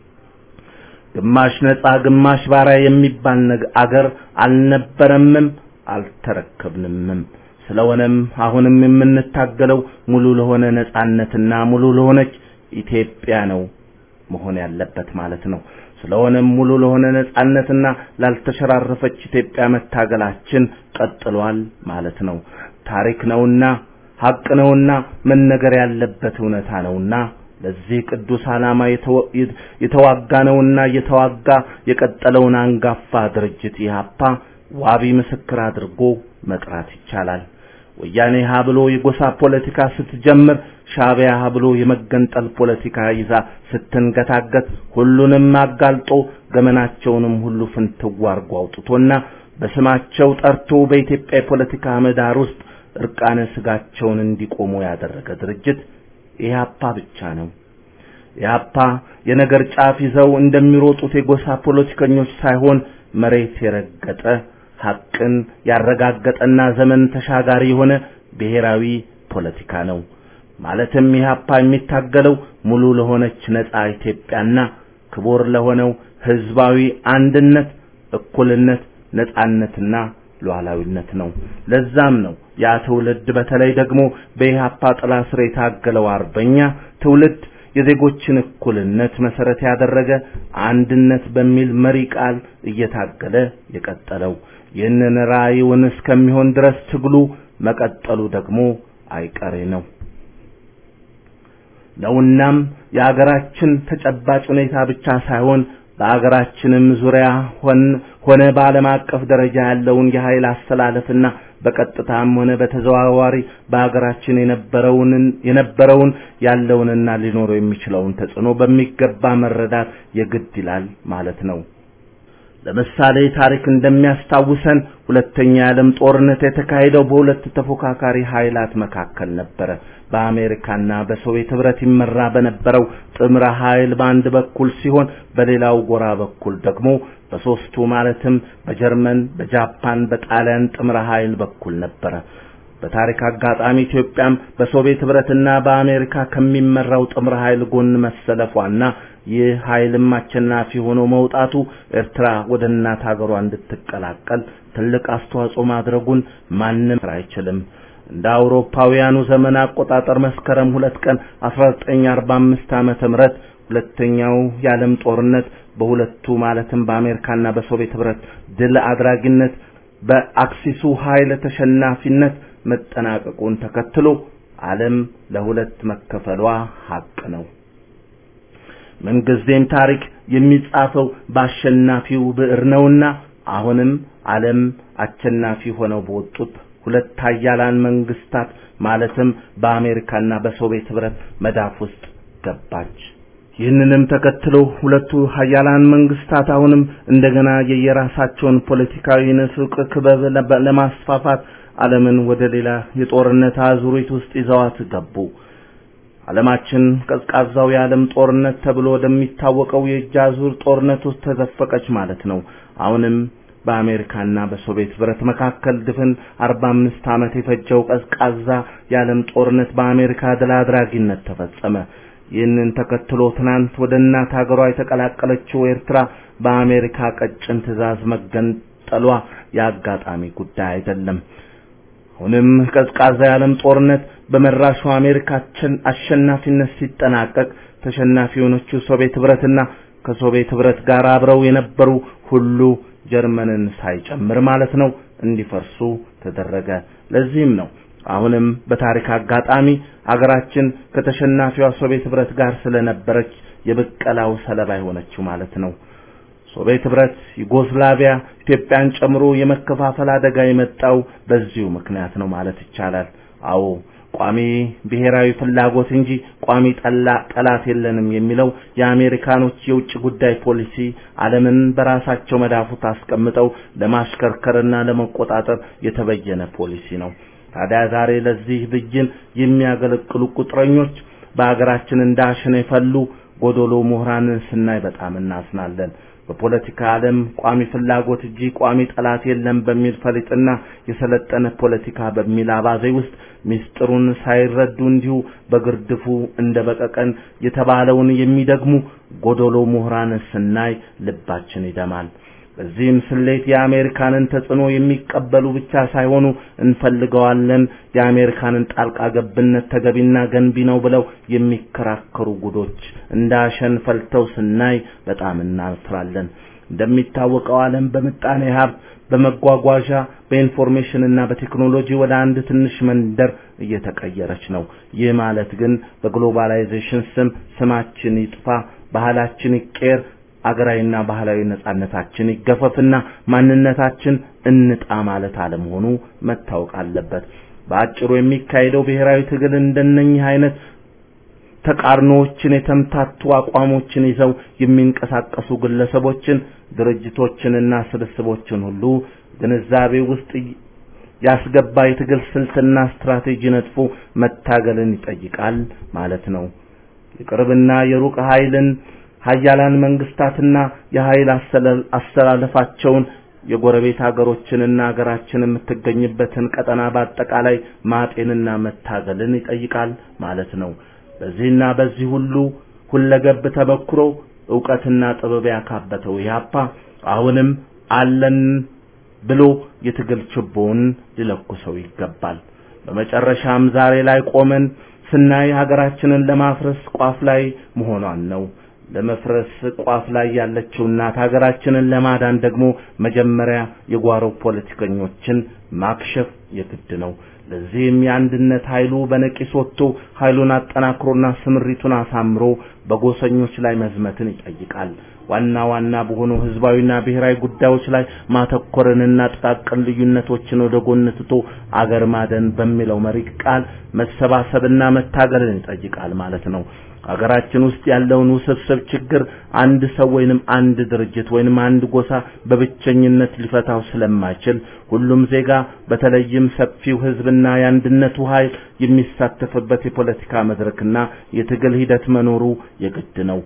ግማሽ ነጻ ግማሽ ባሪያ የሚባል አገር አልነበረምም አልተረከብንምም። ስለሆነም አሁንም የምንታገለው ሙሉ ለሆነ ነጻነትና ሙሉ ለሆነች ኢትዮጵያ ነው መሆን ያለበት ማለት ነው። ስለሆነም ሙሉ ለሆነ ነጻነትና ላልተሸራረፈች ኢትዮጵያ መታገላችን ቀጥሏል ማለት ነው። ታሪክ ነውና ሀቅ ነውና መነገር ያለበት እውነታ ነውና ለዚህ ቅዱስ ዓላማ የተዋጋ ነውና እየተዋጋ የቀጠለውን አንጋፋ ድርጅት ኢህአፓ ዋቢ ምስክር አድርጎ መጥራት ይቻላል። ወያኔ ሀ ብሎ የጎሳ ፖለቲካ ስትጀምር ሻዕቢያ ሀ ብሎ የመገንጠል ፖለቲካ ይዛ ስትንገታገት ሁሉንም አጋልጦ ገመናቸውንም ሁሉ ፍንትው አርጎ አውጥቶና በስማቸው ጠርቶ በኢትዮጵያ የፖለቲካ ምህዳር ውስጥ እርቃነ ስጋቸውን እንዲቆሙ ያደረገ ድርጅት ኢህአፓ ብቻ ነው። ኢህአፓ የነገር ጫፍ ይዘው እንደሚሮጡት የጎሳ ፖለቲከኞች ሳይሆን መሬት የረገጠ ሐቅን ያረጋገጠና ዘመን ተሻጋሪ የሆነ ብሔራዊ ፖለቲካ ነው። ማለትም ኢህአፓ የሚታገለው ሙሉ ለሆነች ነጻ ኢትዮጵያና ክቡር ለሆነው ህዝባዊ አንድነት፣ እኩልነት፣ ነጻነትና ሉዓላዊነት ነው። ለዛም ነው ያ ትውልድ በተለይ ደግሞ በኢህአፓ ጥላ ስር የታገለው አርበኛ ትውልድ የዜጎችን እኩልነት መሰረት ያደረገ አንድነት በሚል መሪ ቃል እየታገለ የቀጠለው። ይህንን ራዕዩን እስከሚሆን ድረስ ትግሉ መቀጠሉ ደግሞ አይቀሬ ነው ነውናም የአገራችን ተጨባጭ ሁኔታ ብቻ ሳይሆን በአገራችንም ዙሪያ ሆነ በዓለም አቀፍ ደረጃ ያለውን የኃይል አስተላለፍና በቀጥታም ሆነ በተዘዋዋሪ በአገራችን የነበረውን የነበረውን ያለውንና ሊኖረው የሚችለውን ተጽዕኖ በሚገባ መረዳት የግድ ይላል ማለት ነው። ለምሳሌ ታሪክ እንደሚያስታውሰን ሁለተኛ የዓለም ጦርነት የተካሄደው በሁለት ተፎካካሪ ኃይላት መካከል ነበረ። በአሜሪካና በሶቪየት ህብረት ይመራ በነበረው ጥምረ ኃይል በአንድ በኩል ሲሆን በሌላው ጎራ በኩል ደግሞ በሶስቱ ማለትም በጀርመን፣ በጃፓን፣ በጣሊያን ጥምረ ኃይል በኩል ነበረ። በታሪክ አጋጣሚ ኢትዮጵያም በሶቪየት ህብረትና በአሜሪካ ከሚመራው ጥምረ ኃይል ጎን መሰለፏና ይህ ኃይልም አሸናፊ ሆኖ መውጣቱ ኤርትራ ወደ እናት ሀገሯ እንድትቀላቀል ትልቅ አስተዋጽኦ ማድረጉን ማንም አይችልም። እንደ አውሮፓውያኑ ዘመን አቆጣጠር መስከረም ሁለት ቀን 1945 ዓመተ ምህረት ሁለተኛው የዓለም ጦርነት በሁለቱ ማለትም በአሜሪካና በሶቪየት ህብረት ድል አድራጊነት በአክሲሱ ኃይል ተሸናፊነት መጠናቀቁን ተከትሎ ዓለም ለሁለት መከፈሏ ሀቅ ነው። ምንጊዜም ታሪክ የሚጻፈው በአሸናፊው ብዕር ነውና አሁንም ዓለም አሸናፊ ሆነው በወጡት ሁለት ኃያላን መንግስታት ማለትም በአሜሪካና በሶቪየት ህብረት መዳፍ ውስጥ ገባች። ይህንንም ተከትሎ ሁለቱ ኃያላን መንግስታት አሁንም እንደገና የየራሳቸውን ፖለቲካዊ ንፍቅ ክበብ ለማስፋፋት ዓለምን ወደ ሌላ የጦርነት አዙሪት ውስጥ ይዘዋት ገቡ። ዓለማችን ቀዝቃዛው የዓለም ጦርነት ተብሎ ወደሚታወቀው የእጅ አዙር ጦርነት ውስጥ ተዘፈቀች ማለት ነው። አሁንም በአሜሪካና በሶቪየት ህብረት መካከል ድፍን 45 ዓመት የፈጀው ቀዝቃዛ የዓለም ጦርነት በአሜሪካ ድል አድራጊነት ተፈጸመ። ይህንን ተከትሎ ትናንት ወደ እናት ሀገሯ የተቀላቀለችው ኤርትራ በአሜሪካ ቀጭን ትዕዛዝ መገንጠሏ የአጋጣሚ ጉዳይ አይደለም። አሁንም ቀዝቃዛ የዓለም ጦርነት በመራሹ አሜሪካችን አሸናፊነት ሲጠናቀቅ ተሸናፊ የሆነችው ሶቪየት ህብረትና ከሶቪየት ህብረት ጋር አብረው የነበሩ ሁሉ ጀርመንን ሳይጨምር ማለት ነው እንዲፈርሱ ተደረገ። ለዚህም ነው አሁንም በታሪክ አጋጣሚ አገራችን ከተሸናፊዋ ሶቪየት ህብረት ጋር ስለነበረች የብቀላው ሰለባ የሆነችው ማለት ነው። ሶቪየት ህብረት፣ ዩጎስላቪያ፣ ኢትዮጵያን ጨምሮ የመከፋፈል አደጋ የመጣው በዚሁ ምክንያት ነው ማለት ይቻላል። አዎ ቋሚ ብሔራዊ ፍላጎት እንጂ ቋሚ ጠላ ጠላት የለንም የሚለው የአሜሪካኖች የውጭ ጉዳይ ፖሊሲ ዓለምን በራሳቸው መዳፉት አስቀምጠው ለማሽከርከርና ለመቆጣጠር የተበየነ ፖሊሲ ነው። ታዲያ ዛሬ ለዚህ ብይን የሚያገለግሉ ቁጥረኞች በአገራችን እንዳሸን የፈሉ ጎዶሎ ምሁራንን ስናይ በጣም እናዝናለን። በፖለቲካ ዓለም ቋሚ ፍላጎት እንጂ ቋሚ ጠላት የለም በሚል ፈሊጥና የሰለጠነ ፖለቲካ በሚል አባዜ ውስጥ ምስጢሩን ሳይረዱ እንዲሁ በግርድፉ እንደ በቀቀን የተባለውን የሚደግሙ ጎዶሎ ምሁራን ስናይ ልባችን ይደማል። በዚህም ስሌት የአሜሪካንን ተጽዕኖ የሚቀበሉ ብቻ ሳይሆኑ እንፈልገዋለን፣ የአሜሪካንን ጣልቃ ገብነት ተገቢና ገንቢ ነው ብለው የሚከራከሩ ጉዶች እንዳሸን ፈልተው ስናይ በጣም እናፍራለን። እንደሚታወቀው ዓለም በምጣኔ ሀብት፣ በመጓጓዣ፣ በኢንፎርሜሽን እና በቴክኖሎጂ ወደ አንድ ትንሽ መንደር እየተቀየረች ነው። ይህ ማለት ግን በግሎባላይዜሽን ስም ስማችን ይጥፋ፣ ባህላችን ይቀየር አገራዊና ባህላዊ ነጻነታችን ይገፈፍና ማንነታችን እንጣ ማለት አለመሆኑ መታወቅ አለበት። በአጭሩ የሚካሄደው ብሔራዊ ትግል እንደነኚህ አይነት ተቃርኖዎችን የተምታቱ አቋሞችን ይዘው የሚንቀሳቀሱ ግለሰቦችን፣ ድርጅቶችንና ስብስቦችን ሁሉ ግንዛቤ ውስጥ ያስገባ የትግል ስልትና ስትራቴጂ ነጥፎ መታገልን ይጠይቃል ማለት ነው። የቅርብና የሩቅ ኃይልን ሀያላን መንግስታትና የኃይል አስተላለፋቸውን የጎረቤት ሀገሮችንና ሀገራችን የምትገኝበትን ቀጠና በአጠቃላይ ማጤንና መታገልን ይጠይቃል ማለት ነው። በዚህና በዚህ ሁሉ ሁለገብ ተበክሮ ዕውቀትና ጥበብ ያካበተው ኢህአፓ አሁንም አለን ብሎ የትግል ችቦውን ሊለኩሰው ይገባል። በመጨረሻም ዛሬ ላይ ቆመን ስናይ ሀገራችንን ለማፍረስ ቋፍ ላይ መሆኗን ነው። ለመፍረስ ቋፍ ላይ ያለችው እናት ሀገራችንን ለማዳን ደግሞ መጀመሪያ የጓሮ ፖለቲከኞችን ማክሸፍ የግድ ነው። ለዚህም የአንድነት ኃይሉ በነቂስ ወጥቶ ኃይሉን አጠናክሮና ስምሪቱን አሳምሮ በጎሰኞች ላይ መዝመትን ይጠይቃል። ዋና ዋና በሆኑ ህዝባዊና ብሔራዊ ጉዳዮች ላይ ማተኮርንና ጥቃቅን ልዩነቶችን ወደ ጎን ትቶ አገር ማደን በሚለው መሪ ቃል መሰባሰብና መታገልን ይጠይቃል ማለት ነው። ሀገራችን ውስጥ ያለውን ውስብስብ ችግር አንድ ሰው ወይንም አንድ ድርጅት ወይንም አንድ ጎሳ በብቸኝነት ሊፈታው ስለማይችል ሁሉም ዜጋ በተለይም ሰፊው ህዝብና የአንድነቱ ኃይል የሚሳተፍበት የፖለቲካ መድረክና የትግል ሂደት መኖሩ የግድ ነው።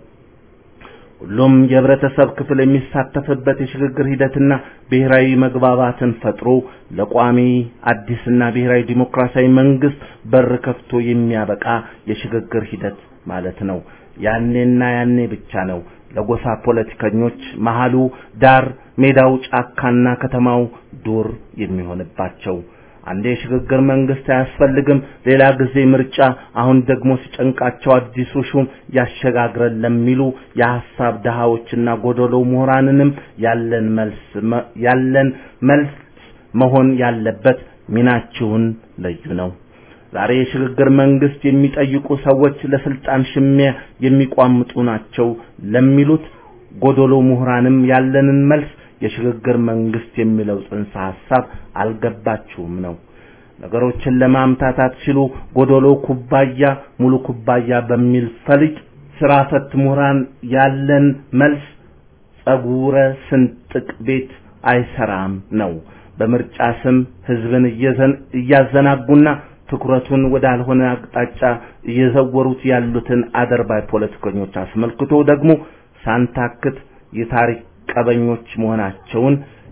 ሁሉም የህብረተሰብ ክፍል የሚሳተፍበት የሽግግር ሂደትና ብሔራዊ መግባባትን ፈጥሮ ለቋሚ አዲስና ብሔራዊ ዲሞክራሲያዊ መንግስት በር ከፍቶ የሚያበቃ የሽግግር ሂደት ማለት ነው። ያኔና ያኔ ብቻ ነው ለጎሳ ፖለቲከኞች መሃሉ ዳር፣ ሜዳው ጫካና ከተማው ዱር የሚሆንባቸው። አንዴ የሽግግር መንግስት አያስፈልግም፣ ሌላ ጊዜ ምርጫ፣ አሁን ደግሞ ሲጨንቃቸው አዲሱ ሹም ያሸጋግረን ለሚሉ የሐሳብ ድሃዎችና ጎደሎ ምሁራንንም ያለን መልስ ያለን መልስ መሆን ያለበት ሚናችሁን ለዩ ነው። ዛሬ የሽግግር መንግስት የሚጠይቁ ሰዎች ለስልጣን ሽሚያ የሚቋምጡ ናቸው ለሚሉት ጎዶሎ ምሁራንም ያለንን መልስ የሽግግር መንግስት የሚለው ጽንሰ ሐሳብ አልገባችሁም ነው። ነገሮችን ለማምታታት ሲሉ ጎዶሎ ኩባያ ሙሉ ኩባያ በሚል ፈሊጥ ስራ ፈት ምሁራን ያለን መልስ ጸጉረ ስንጥቅ ቤት አይሰራም ነው። በምርጫ ስም ህዝብን እያዘናጉና ትኩረቱን ወዳልሆነ አቅጣጫ እየዘወሩት ያሉትን አደርባይ ፖለቲከኞች አስመልክቶ ደግሞ ሳንታክት የታሪክ ቀበኞች መሆናቸውን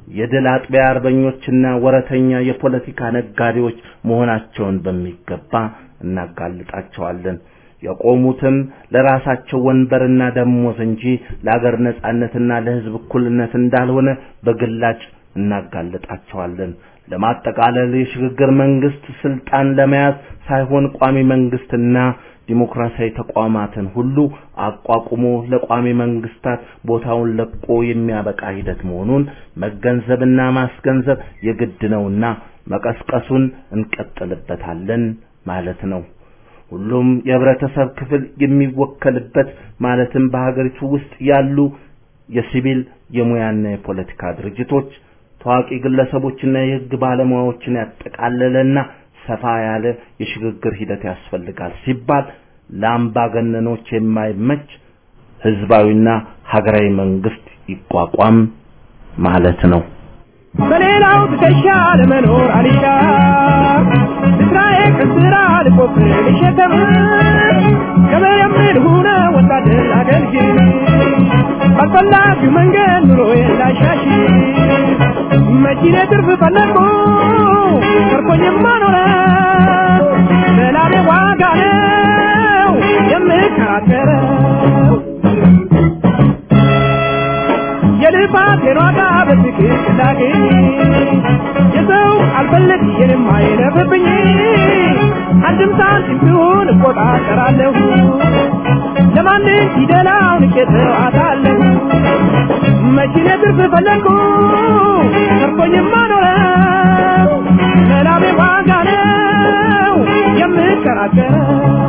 የድል አጥቢያ አርበኞችና ወረተኛ የፖለቲካ ነጋዴዎች መሆናቸውን በሚገባ እናጋልጣቸዋለን። የቆሙትም ለራሳቸው ወንበርና ደሞዝ እንጂ ለአገር ነጻነትና ለሕዝብ እኩልነት እንዳልሆነ በግላጭ እናጋልጣቸዋለን። ለማጠቃለል የሽግግር መንግስት ስልጣን ለመያዝ ሳይሆን ቋሚ መንግስትና ዲሞክራሲያዊ ተቋማትን ሁሉ አቋቁሞ ለቋሚ መንግስታት ቦታውን ለቆ የሚያበቃ ሂደት መሆኑን መገንዘብና ማስገንዘብ የግድ ነውና መቀስቀሱን እንቀጥልበታለን ማለት ነው። ሁሉም የህብረተሰብ ክፍል የሚወከልበት ማለትም በሀገሪቱ ውስጥ ያሉ የሲቪል የሙያና የፖለቲካ ድርጅቶች ታዋቂ ግለሰቦችና የህግ ባለሙያዎችን ያጠቃለለና ሰፋ ያለ የሽግግር ሂደት ያስፈልጋል ሲባል ለአምባገነኖች የማይመች ህዝባዊና ሀገራዊ መንግስት ይቋቋም ማለት ነው። በሌላው ትከሻ ለመኖር አልሻ እስራኤል ከስራ ልቆፍር ልሸከም ከመየምር ሁነ ወታደር አገልግል ባልፈላጊው መንገድ ኑሮዬን ላሻሽ መኪኔ ትርፍ ፈለግኩ ተርኮኝማ ኖረ ሰላሜ ዋጋ ነው የምከራከረው የልፋቴን ዋጋ በትክክል ላግኝ የሰው አልፈልግ የኔም አይለፍብኝ አንድም ሳንቲም ቢሆን እቆጣጠራለሁ ለማንም ፊደላውን እቄተዋታለሁ መኪኔ ትርፍ ፈለግኩ ተርፎኝማ ኖረው ሰላሜ ዋጋ ነው የምከራከረው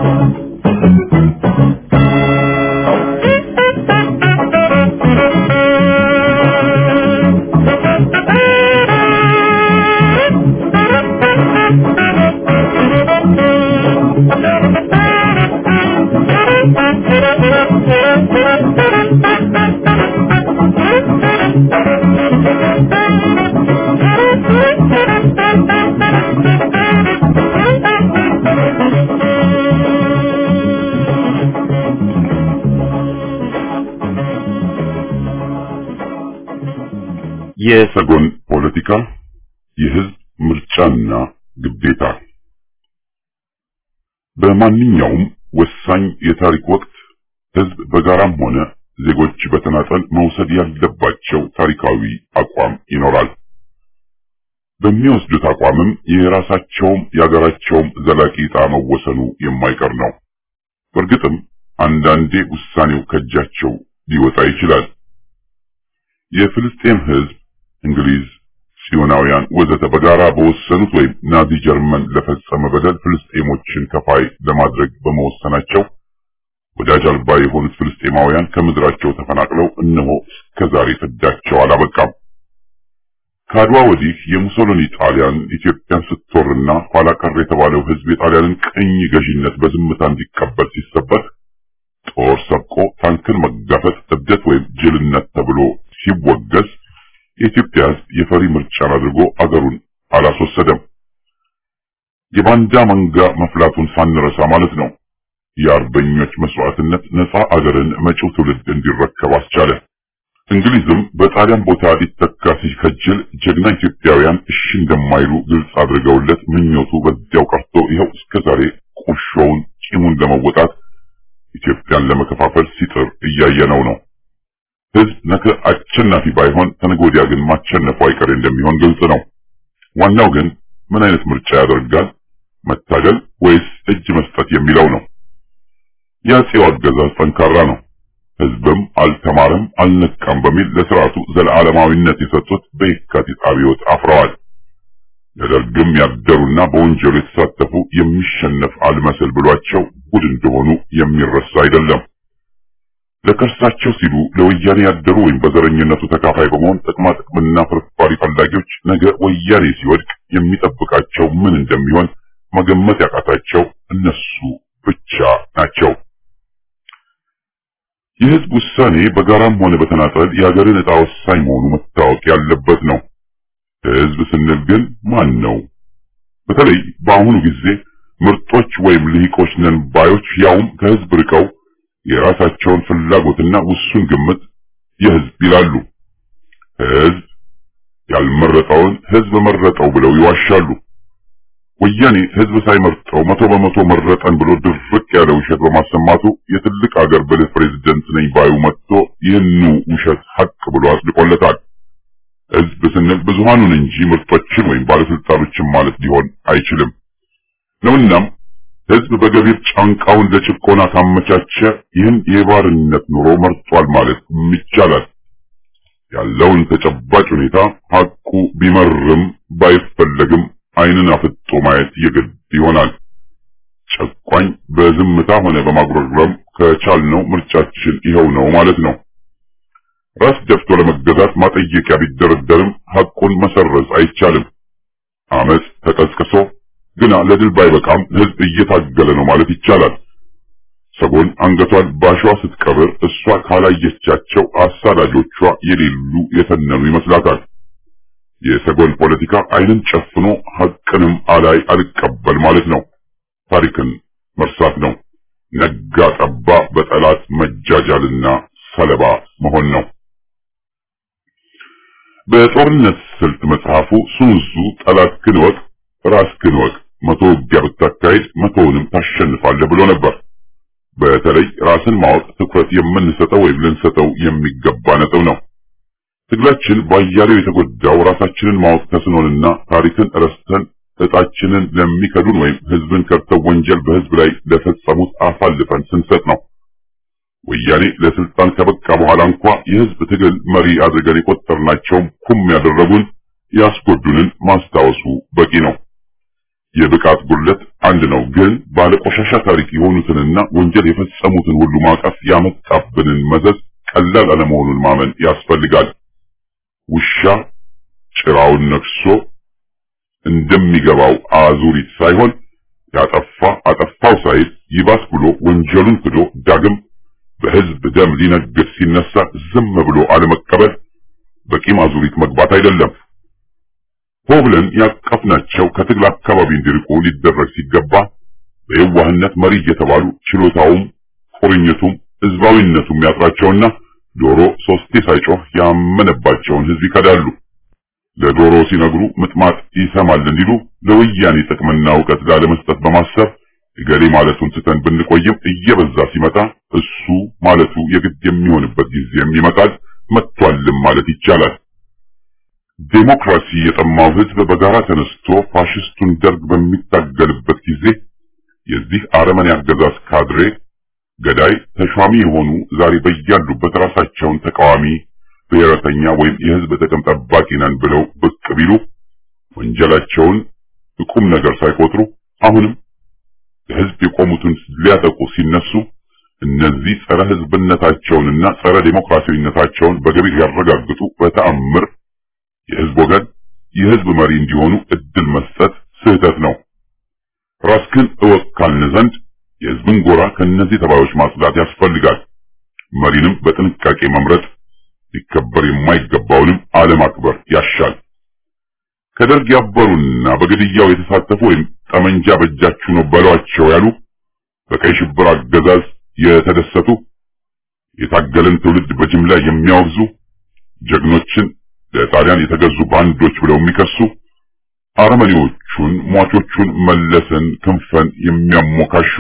የሰጎን ፖለቲካ የህዝብ ምርጫና ግዴታ በማንኛውም ወሳኝ የታሪክ ወቅት ህዝብ በጋራም ሆነ ዜጎች በተናጠል መውሰድ ያለባቸው ታሪካዊ አቋም ይኖራል። በሚወስዱት አቋምም የራሳቸውም የሀገራቸውም ዘላቂ ዕጣ መወሰኑ የማይቀር ነው። በእርግጥም አንዳንዴ ውሳኔው ከእጃቸው ሊወጣ ይችላል። የፍልስጤም ህዝብ እንግሊዝ፣ ጽዮናውያን ወዘተ በጋራ በወሰኑት ወይም ናዚ ጀርመን ለፈጸመ በደል ፍልስጤሞችን ከፋይ ለማድረግ በመወሰናቸው ወዳጅ አልባ የሆኑት ፍልስጤማውያን ከምድራቸው ተፈናቅለው እነሆ እስከዛሬ ፍዳቸው አላበቃም። ከአድዋ ወዲህ የሙሶሎኒ ጣሊያን ኢትዮጵያን ስትወርና ኋላ ቀር የተባለው ህዝብ የጣሊያንን ቅኝ ገዢነት በዝምታ እንዲቀበል ሲሰበት ጦር ሰብቆ ታንክን መጋፈጥ እብደት ወይም ጅልነት ተብሎ ሲወገዝ የኢትዮጵያ ህዝብ የፈሪ ምርጫን አድርጎ አገሩን አላስወሰደም። የባንዳ መንጋ መፍላቱን ሳንረሳ ማለት ነው። የአርበኞች መስዋዕትነት ነፃ አገርን መጪው ትውልድ እንዲረከብ አስቻለ። እንግሊዝም በጣሊያን ቦታ ሊተካ ሲከጅል ጀግና ኢትዮጵያውያን እሺ እንደማይሉ ግልጽ አድርገውለት ምኞቱ በዚያው ቀርቶ ይኸው እስከዛሬ ቁርሾውን ቂሙን ለመወጣት ኢትዮጵያን ለመከፋፈል ሲጥር እያየነው ነው። ህዝብ ነገ አሸናፊ ባይሆን ተነገ ወዲያ ግን ማሸነፉ አይቀሬ እንደሚሆን ግልጽ ነው። ዋናው ግን ምን አይነት ምርጫ ያደርጋል? መታገል ወይስ እጅ መስጠት የሚለው ነው። የአፄው አገዛዝ ጠንካራ ነው። ህዝብም አልተማረም አልነቃም በሚል ለስርዓቱ ዘለዓለማዊነት የሰጡት በየካቲት አብዮት አፍረዋል። ለደርግም ያደሩና በወንጀሉ የተሳተፉ የሚሸነፍ አልመስል ብሏቸው ጉድ እንደሆኑ የሚረሳ አይደለም። ለከርሳቸው ሲሉ ለወያኔ ያደሩ ወይም በዘረኝነቱ ተካፋይ በመሆን ጥቅማ ጥቅምና ፍርፋሪ ፈላጊዎች ነገ ወያኔ ሲወድቅ የሚጠብቃቸው ምን እንደሚሆን መገመት ያቃታቸው እነሱ ብቻ ናቸው። የህዝብ ውሳኔ በጋራም ሆነ በተናጠል የሀገርን ዕጣ ወሳኝ መሆኑ መታወቅ ያለበት ነው። ህዝብ ስንል ግን ማን ነው? በተለይ በአሁኑ ጊዜ ምርጦች ወይም ልሂቆች ነን ባዮች ያውም ከህዝብ ርቀው የራሳቸውን ፍላጎትና ውሱን ግምት የህዝብ ይላሉ። ህዝብ ያልመረጠውን ህዝብ መረጠው ብለው ይዋሻሉ። ወያኔ ህዝብ ሳይመርጠው መቶ በመቶ መረጠን ብሎ ድርቅ ያለ ውሸት በማሰማቱ የትልቅ አገር ብልህ ፕሬዝደንት ነኝ ባዩ መጥቶ ይህኑ ውሸት ሀቅ ብሎ አጽድቆለታል። ህዝብ ስንል ብዙሃኑን እንጂ ምርጦችን ወይም ባለስልጣኖችን ማለት ሊሆን አይችልም ነውናም ህዝብ በገቢር ጫንቃውን ለጭቆና ካመቻቸ ይህን የባርነት ኑሮ መርጧል ማለት ይቻላል። ያለውን ተጨባጭ ሁኔታ ሀቁ ቢመርም ባይፈለግም ዓይንን አፍጦ ማየት የግድ ይሆናል። ጨቋኝ በዝምታ ሆነ በማጉረምረም ከቻልነው ምርጫችን ይኸው ነው ማለት ነው። ራስ ደፍቶ ለመገዛት ማጠየቂያ ቢደረደርም ሐቁን መሰረዝ አይቻልም። አመፅ ተቀስቅሶ ግና ለድል ባይበቃም ህዝብ እየታገለ ነው ማለት ይቻላል። ሰጎን አንገቷን ባሸዋ ስትቀብር እሷ ካላየቻቸው አሳዳጆቿ የሌሉ የተነኑ ይመስላታል። የሰጎን ፖለቲካ ዓይንን ጨፍኖ ሐቅንም አላይ አልቀበል ማለት ነው። ታሪክን መርሳት ነው። ነጋ ጠባ በጠላት መጃጃልና ሰለባ መሆን ነው። በጦርነት ስልት መጽሐፉ ሱንሱ ጠላትህን እወቅ፣ ራስህን እወቅ፣ መቶ ውጊያ ብታካሄድ መቶውንም ታሸንፋለህ ብሎ ነበር። በተለይ ራስን ማወቅ ትኩረት የምንሰጠው ወይም ልንሰጠው የሚገባ ነጥብ ነው። ትግላችን ባያሌው የተጎዳው ራሳችንን ማወቅ ተስኖንና ታሪክን ረስተን እጣችንን ለሚከዱን ወይም ህዝብን ከድተው ወንጀል በህዝብ ላይ ለፈጸሙት አሳልፈን ስንሰጥ ነው። ወያኔ ለስልጣን ከበቃ በኋላ እንኳ የህዝብ ትግል መሪ አድርገን የቆጠርናቸውም ኩም ያደረጉን ያስጎዱንን ማስታወሱ በቂ ነው። የብቃት ጉድለት አንድ ነው፣ ግን ባለቆሻሻ ታሪክ የሆኑትንና ወንጀል የፈጸሙትን ሁሉ ማቀፍ ያመጣብንን መዘዝ ቀላል አለመሆኑን ማመን ያስፈልጋል። ውሻ ጭራውን ነክሶ እንደሚገባው አዙሪት ሳይሆን ያጠፋ አጠፋው ሳይል ይባስ ብሎ ወንጀሉን ክዶ ዳግም በህዝብ ደም ሊነግድ ሲነሳ ዝም ብሎ አለመቀበል በቂም አዙሪት መግባት አይደለም። ሆ ብለን ያቀፍናቸው ከትግል አካባቢ እንዲርቁ ሊደረግ ሲገባ በየዋህነት መሪ እየተባሉ ችሎታውም ቁርኝቱም ህዝባዊነቱም ያጥራቸውና ዶሮ ሶስቴ ሳይጮህ ያመነባቸውን ህዝብ ይከዳሉ። ለዶሮ ሲነግሩ ምጥማጥ ይሰማል እንዲሉ ለወያኔ ጥቅምና እውቀት ላለመስጠት በማሰብ እገሌ ማለቱን ስተን ብንቆይም እየበዛ ሲመጣ እሱ ማለቱ የግድ የሚሆንበት ጊዜም ይመጣል። መጥቷልም ማለት ይቻላል። ዴሞክራሲ የጠማው ህዝብ በጋራ ተነስቶ ፋሽስቱን ደርግ በሚታገልበት ጊዜ የዚህ አረመኔ አገዛዝ ካድሬ ገዳይ ተሿሚ የሆኑ ዛሬ በያሉበት ራሳቸውን ተቃዋሚ ብሔረተኛ ወይም የህዝብ ጥቅም ጠባቂ ነን ብለው ብቅ ቢሉ ወንጀላቸውን ቁም ነገር ሳይቆጥሩ አሁንም ለህዝብ የቆሙትን ሊያጠቁ ሲነሱ እነዚህ ጸረ ህዝብነታቸውንና ጸረ ዴሞክራሲያዊነታቸውን በገቢር ያረጋግጡ በተአምር የህዝብ ወገን የህዝብ መሪ እንዲሆኑ እድል መስጠት ስህተት ነው። ራስክን እወቅ ካልን ዘንድ የህዝብን ጎራ ከእነዚህ ተባዮች ማጽዳት ያስፈልጋል። መሪንም በጥንቃቄ መምረጥ ሊከበር የማይገባውንም አለማክበር ያሻል። ከደርግ ያበሩና በግድያው የተሳተፉ ወይም ጠመንጃ በእጃችሁ ነው በሏቸው ያሉ በቀይ ሽብር አገዛዝ የተደሰቱ የታገለን ትውልድ በጅምላ የሚያወግዙ ጀግኖችን ለጣሊያን የተገዙ ባንዶች ብለው የሚከሱ አረመኔዎቹን ሟቾቹን መለስን ክንፈን የሚያሞካሹ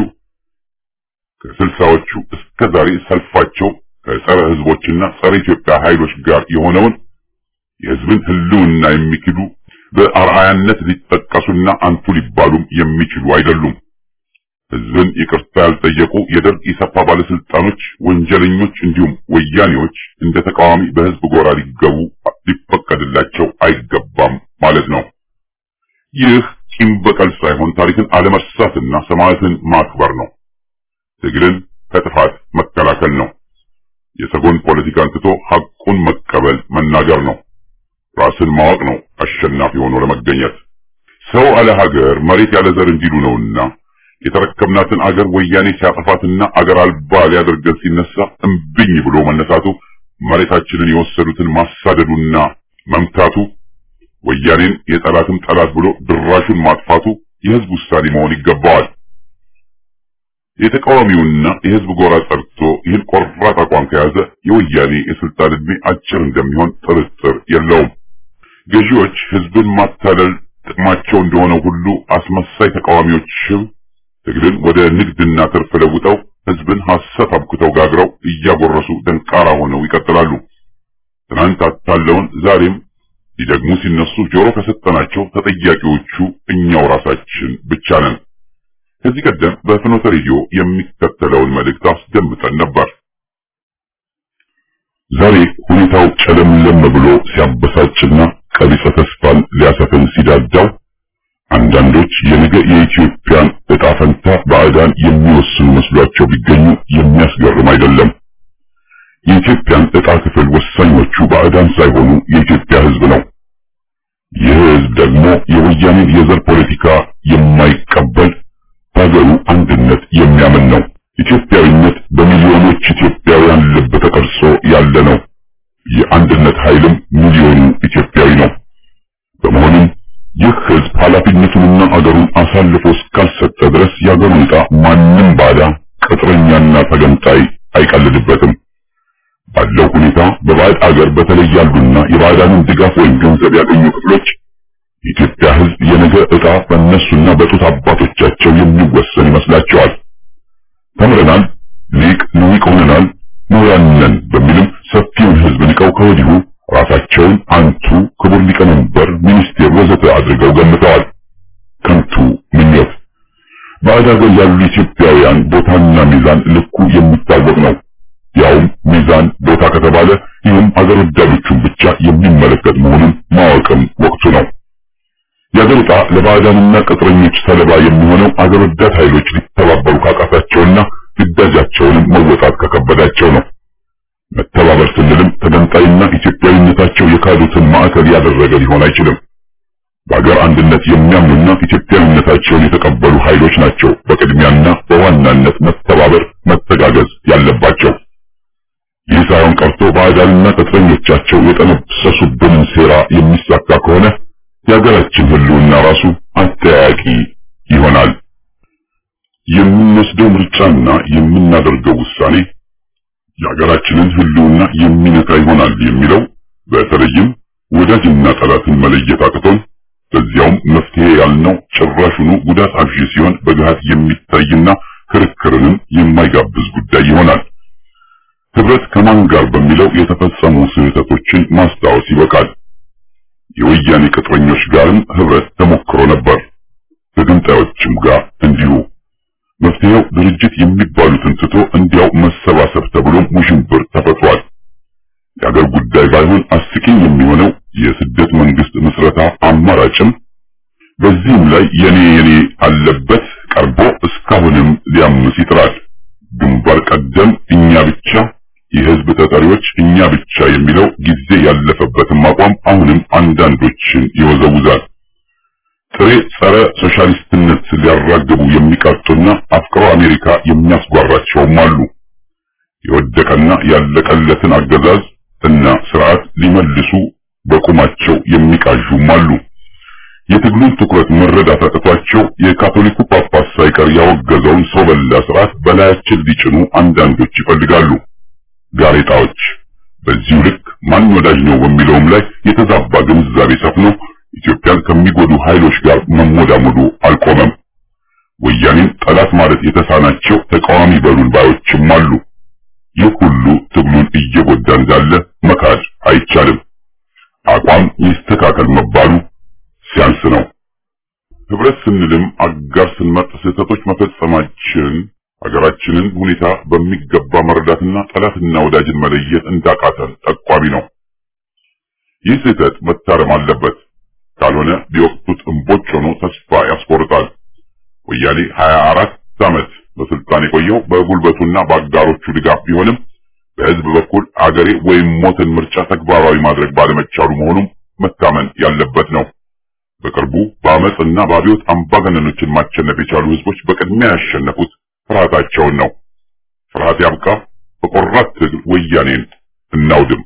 ከስልሳዎቹ እስከ ዛሬ ሰልፋቸው ከጸረ ህዝቦችና ጸረ ኢትዮጵያ ኃይሎች ጋር የሆነውን የህዝብን ህልውና የሚክዱ በአርአያነት ሊጠቀሱና አንቱ ሊባሉም የሚችሉ አይደሉም። ህዝብን ይቅርታ ያልጠየቁ የደርግ ኢሰፓ ባለስልጣኖች፣ ወንጀለኞች እንዲሁም ወያኔዎች እንደ ተቃዋሚ በህዝብ ጎራ ሊገቡ ሊፈቀድላቸው አይገባም ማለት ነው። ይህ ቂም በቀል ሳይሆን ታሪክን አለመርሳትና ሰማዕትን ማክበር ነው። ትግልን ከጥፋት መከላከል ነው። የሰጎን ፖለቲካን ትቶ ሐቁን መቀበል መናገር ነው። ራስን ማወቅ ነው አሸናፊ ሆኖ ለመገኘት። ሰው አለ ሀገር መሬት ያለ ዘር እንዲሉ ነውና የተረከብናትን አገር ወያኔ ሲያጠፋትና አገር አልባ ሊያደርገን ሲነሳ እምብኝ ብሎ መነሳቱ፣ መሬታችንን የወሰዱትን ማሳደዱና መምታቱ፣ ወያኔን የጠላትም ጠላት ብሎ ድራሹን ማጥፋቱ የህዝብ ውሳኔ መሆን ይገባዋል። የተቃዋሚውና የህዝብ ጎራ ጸድቶ ይህን ቆራጥ አቋም ከያዘ የወያኔ የስልጣን ዕድሜ አጭር እንደሚሆን ጥርጥር የለውም። ገዢዎች ህዝብን ማታለል ጥቅማቸው እንደሆነ ሁሉ አስመሳይ ተቃዋሚዎችም ትግልን ወደ ንግድና ትርፍ ለውጠው ህዝብን ሐሰት አብኩተው ጋግረው እያጎረሱ ደንቃራ ሆነው ይቀጥላሉ። ትናንት አታለውን ዛሬም ሊደግሙ ሲነሱ ጆሮ ከሰጠናቸው ተጠያቂዎቹ እኛው ራሳችን ብቻ ነን። ከዚህ ቀደም በፍኖተ ሬዲዮ የሚከተለውን መልእክት አስደምጠን ነበር። ዛሬ ሁኔታው ጨለምለም ብሎ ሲያበሳጭና ቀቢጸ ተስፋን ሊያሰፍን ሲዳዳው አንዳንዶች የነገ የኢትዮጵያን ዕጣ ፈንታ ባዕዳን የሚወስኑ መስሏቸው ቢገኙ የሚያስገርም አይደለም። የኢትዮጵያን ዕጣ ክፍል ወሳኞቹ ባዕዳን ሳይሆኑ የኢትዮጵያ ህዝብ ነው። ይህ ህዝብ ደግሞ የወያኔን የዘር ፖለቲካ የማይቀበል በሀገሩ አንድነት የሚያምን ነው። ኢትዮጵያዊነት በሚሊዮኖች ኢትዮጵያውያን ልብ ተቀርጾ ያለ ነው። የአንድነት ኃይልም ሚሊዮኑ ኢትዮጵያዊ ነው። በመሆኑም ይህ ህዝብ ኃላፊነቱንና አገሩን አሳልፎ እስካልሰጠ ድረስ የአገሩን ዕጣ ማንም ባዳ ቅጥረኛና ተገንጣይ አይቀልድበትም። ባለው ሁኔታ በባዕድ አገር በተለይ ያሉና የባዕዳንን ድጋፍ ወይም ገንዘብ ያገኙ ክፍሎች የኢትዮጵያ ህዝብ የነገ ዕጣ በእነሱና በጡት አባቶቻቸው የሚወሰን ይመስላቸዋል። ተምረናል፣ ሊቅ ልዊቅ ሆነናል፣ ምሁራን ነን በሚልም ሰፊውን ህዝብ ንቀው ከወዲሁ ራሳቸውን አንቱ ክቡር ሊቀመንበር፣ ሚኒስቴር ወዘተ አድርገው ገምተዋል። ከንቱ ምኞት። ባዕድ አገር ያሉ ኢትዮጵያውያን ቦታና ሚዛን ልኩ የሚታወቅ ነው። ያውም ሚዛን ቦታ ከተባለ ይህም አገር ወዳዶቹን ብቻ የሚመለከት መሆኑን ማወቅም ወቅቱ ነው። የአገር ዕጣ ለባዕዳንና ቅጥረኞች ሰለባ የሚሆነው አገር ወዳድ ኃይሎች ሊተባበሩ ካቃታቸውና ግዳጃቸውንም መወጣት ከከበዳቸው ነው። መተባበር ስንልም ተገንጣይና ኢትዮጵያዊነታቸው የካዱትን ማዕከል ያደረገ ሊሆን አይችልም። በአገር አንድነት የሚያምኑና ኢትዮጵያዊነታቸውን የተቀበሉ ኃይሎች ናቸው በቅድሚያና በዋናነት መተባበር፣ መተጋገዝ ያለባቸው። ይህ ሳይሆን ቀርቶ ባዕዳንና ቅጥረኞቻቸው የጠነሰሱብንን ሴራ የሚሳካ ከሆነ የሀገራችን ሕልውና ራሱ አጠያያቂ ይሆናል። የምንወስደው ምርጫና የምናደርገው ውሳኔ የሀገራችንን ሕልውና የሚነካ ይሆናል የሚለው በተለይም ወዳጅና ጠላትን መለየት አቅቶን በዚያውም መፍትሄ ያልነው ጭራሹኑ ጉዳት አብዢ ሲሆን በግሃት የሚታይና ክርክርንም የማይጋብዝ ጉዳይ ይሆናል። ህብረት ከማን ጋር በሚለው የተፈጸሙ ስህተቶችን ማስታወስ ይበቃል። የወያኔ ቅጥረኞች ጋርም ህብረት ተሞክሮ ነበር። ከግንጣዮችም ጋር እንዲሁ። መፍትሄው ድርጅት የሚባሉትን ትቶ እንዲያው መሰባሰብ ተብሎ ውዥንብር ተፈጥሯል። የአገር ጉዳይ ባይሆን አስቂኝ የሚሆነው የስደት መንግስት ምስረታ አማራጭም በዚህም ላይ የኔ የኔ አለበት ቀርቦ እስካሁንም ሊያምስ ይጥራል። ግንባር ቀደም እኛ ብቻ የህዝብ ተጠሪዎች እኛ ብቻ የሚለው ጊዜ ያለፈበትም አቋም አሁንም አንዳንዶችን ይወዘውዛል። ጥሬ ጸረ ሶሻሊስትነት ሊያራግቡ የሚቃጡና አፍቅሮ አሜሪካ የሚያስጓራቸውም አሉ። የወደቀና ያለቀለትን አገዛዝ እና ስርዓት ሊመልሱ በቁማቸው የሚቃዡም አሉ። የትግሉን ትኩረት መረዳት አቅቷቸው የካቶሊኩ ጳጳስ ሳይቀር ያወገዘውን ሰው በላ ስርዓት በላያችን ሊጭኑ አንዳንዶች ይፈልጋሉ። ጋሬጣዎች በዚሁ ልክ ማን ወዳጅ ነው በሚለውም ላይ የተዛባ ግንዛቤ ሰፍኖ ኢትዮጵያን ከሚጎዱ ኃይሎች ጋር መሞዳሞዱ አልቆመም። ወያኔን ጠላት ማለት የተሳናቸው ተቃዋሚ በሉን ባዮችም አሉ። ይህ ሁሉ ትግሉን እየጎዳ እንዳለ መካድ አይቻልም። አቋም ይስተካከል መባሉ ሲያንስ ነው። ህብረት ስንልም አጋር ስንመርጥ ስህተቶች መፈጸማችን ሀገራችንን ሁኔታ በሚገባ መረዳትና ጠላትና ወዳጅን መለየት እንዳቃተን ጠቋሚ ነው። ይህ ስህተት መታረም አለበት። ካልሆነ ቢወቅቱት እምቦጭ ሆኖ ተስፋ ያስቆርጣል። ወያኔ ሀያ አራት ዓመት በስልጣን የቆየው በጉልበቱና በአጋሮቹ ድጋፍ ቢሆንም በህዝብ በኩል አገሬ ወይም ሞትን ምርጫ ተግባራዊ ማድረግ ባለመቻሉ መሆኑም መታመን ያለበት ነው። በቅርቡ በአመፅና በአብዮት አምባገነኖችን ማሸነፍ የቻሉ ህዝቦች በቅድሚያ ያሸነፉት ፍርሃታቸውን ነው። ፍርሃት ያብቃ። በቆራት ትግል ወያኔን እናውድም።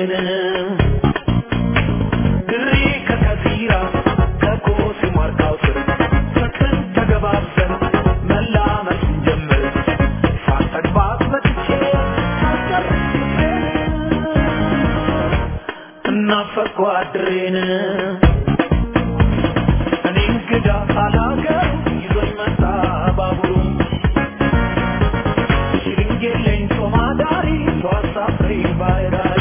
አድሬን ድሬ ከከፊራ ከኮስ ማርካው ስር ፍቅርን ተገባብዘን መላመስ ጀምር ሳልጠግባት መጥቼ ሳልጨርስ ፍቅሬን እናፈቅኩ አድሬን እኔ እንግዳ አላገሩ ይዞኝ መጣ ባቡሩ ሽንጌሌኝ ሶማዳሪ ተዋሳፍሬ ባይዳሪ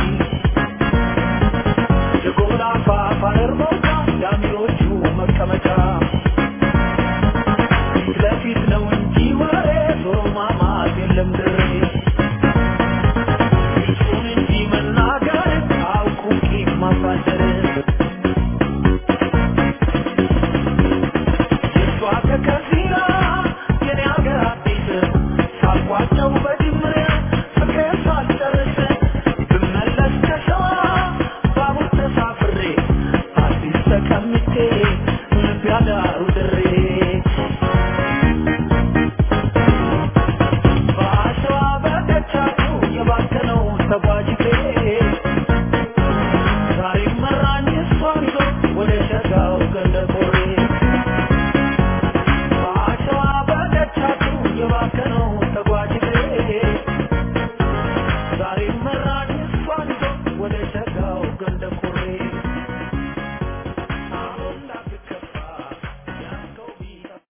የጎላ ፋፋነር መውጫ ዳሚሮቹ መቀመጫ ፊት ለፊት ነው እንጂ ወሬ ዞሮ ማማት የለም ድሬ እሱን እንጂ መናገር አውቁ ቂም ማሳደር የእሷ ከከዚራ የኔ አገር አዲስ ሳልቋጨው በጅምር ፍቅሬን ሳልጨርስ ብመለስ ከሸዋ ባቡር ተሳፍሬ አዲስ ተቀምጬ ልብ ያዳሩ ድሬ በአሸዋ በደቻቱ የባከነው ተጓዥ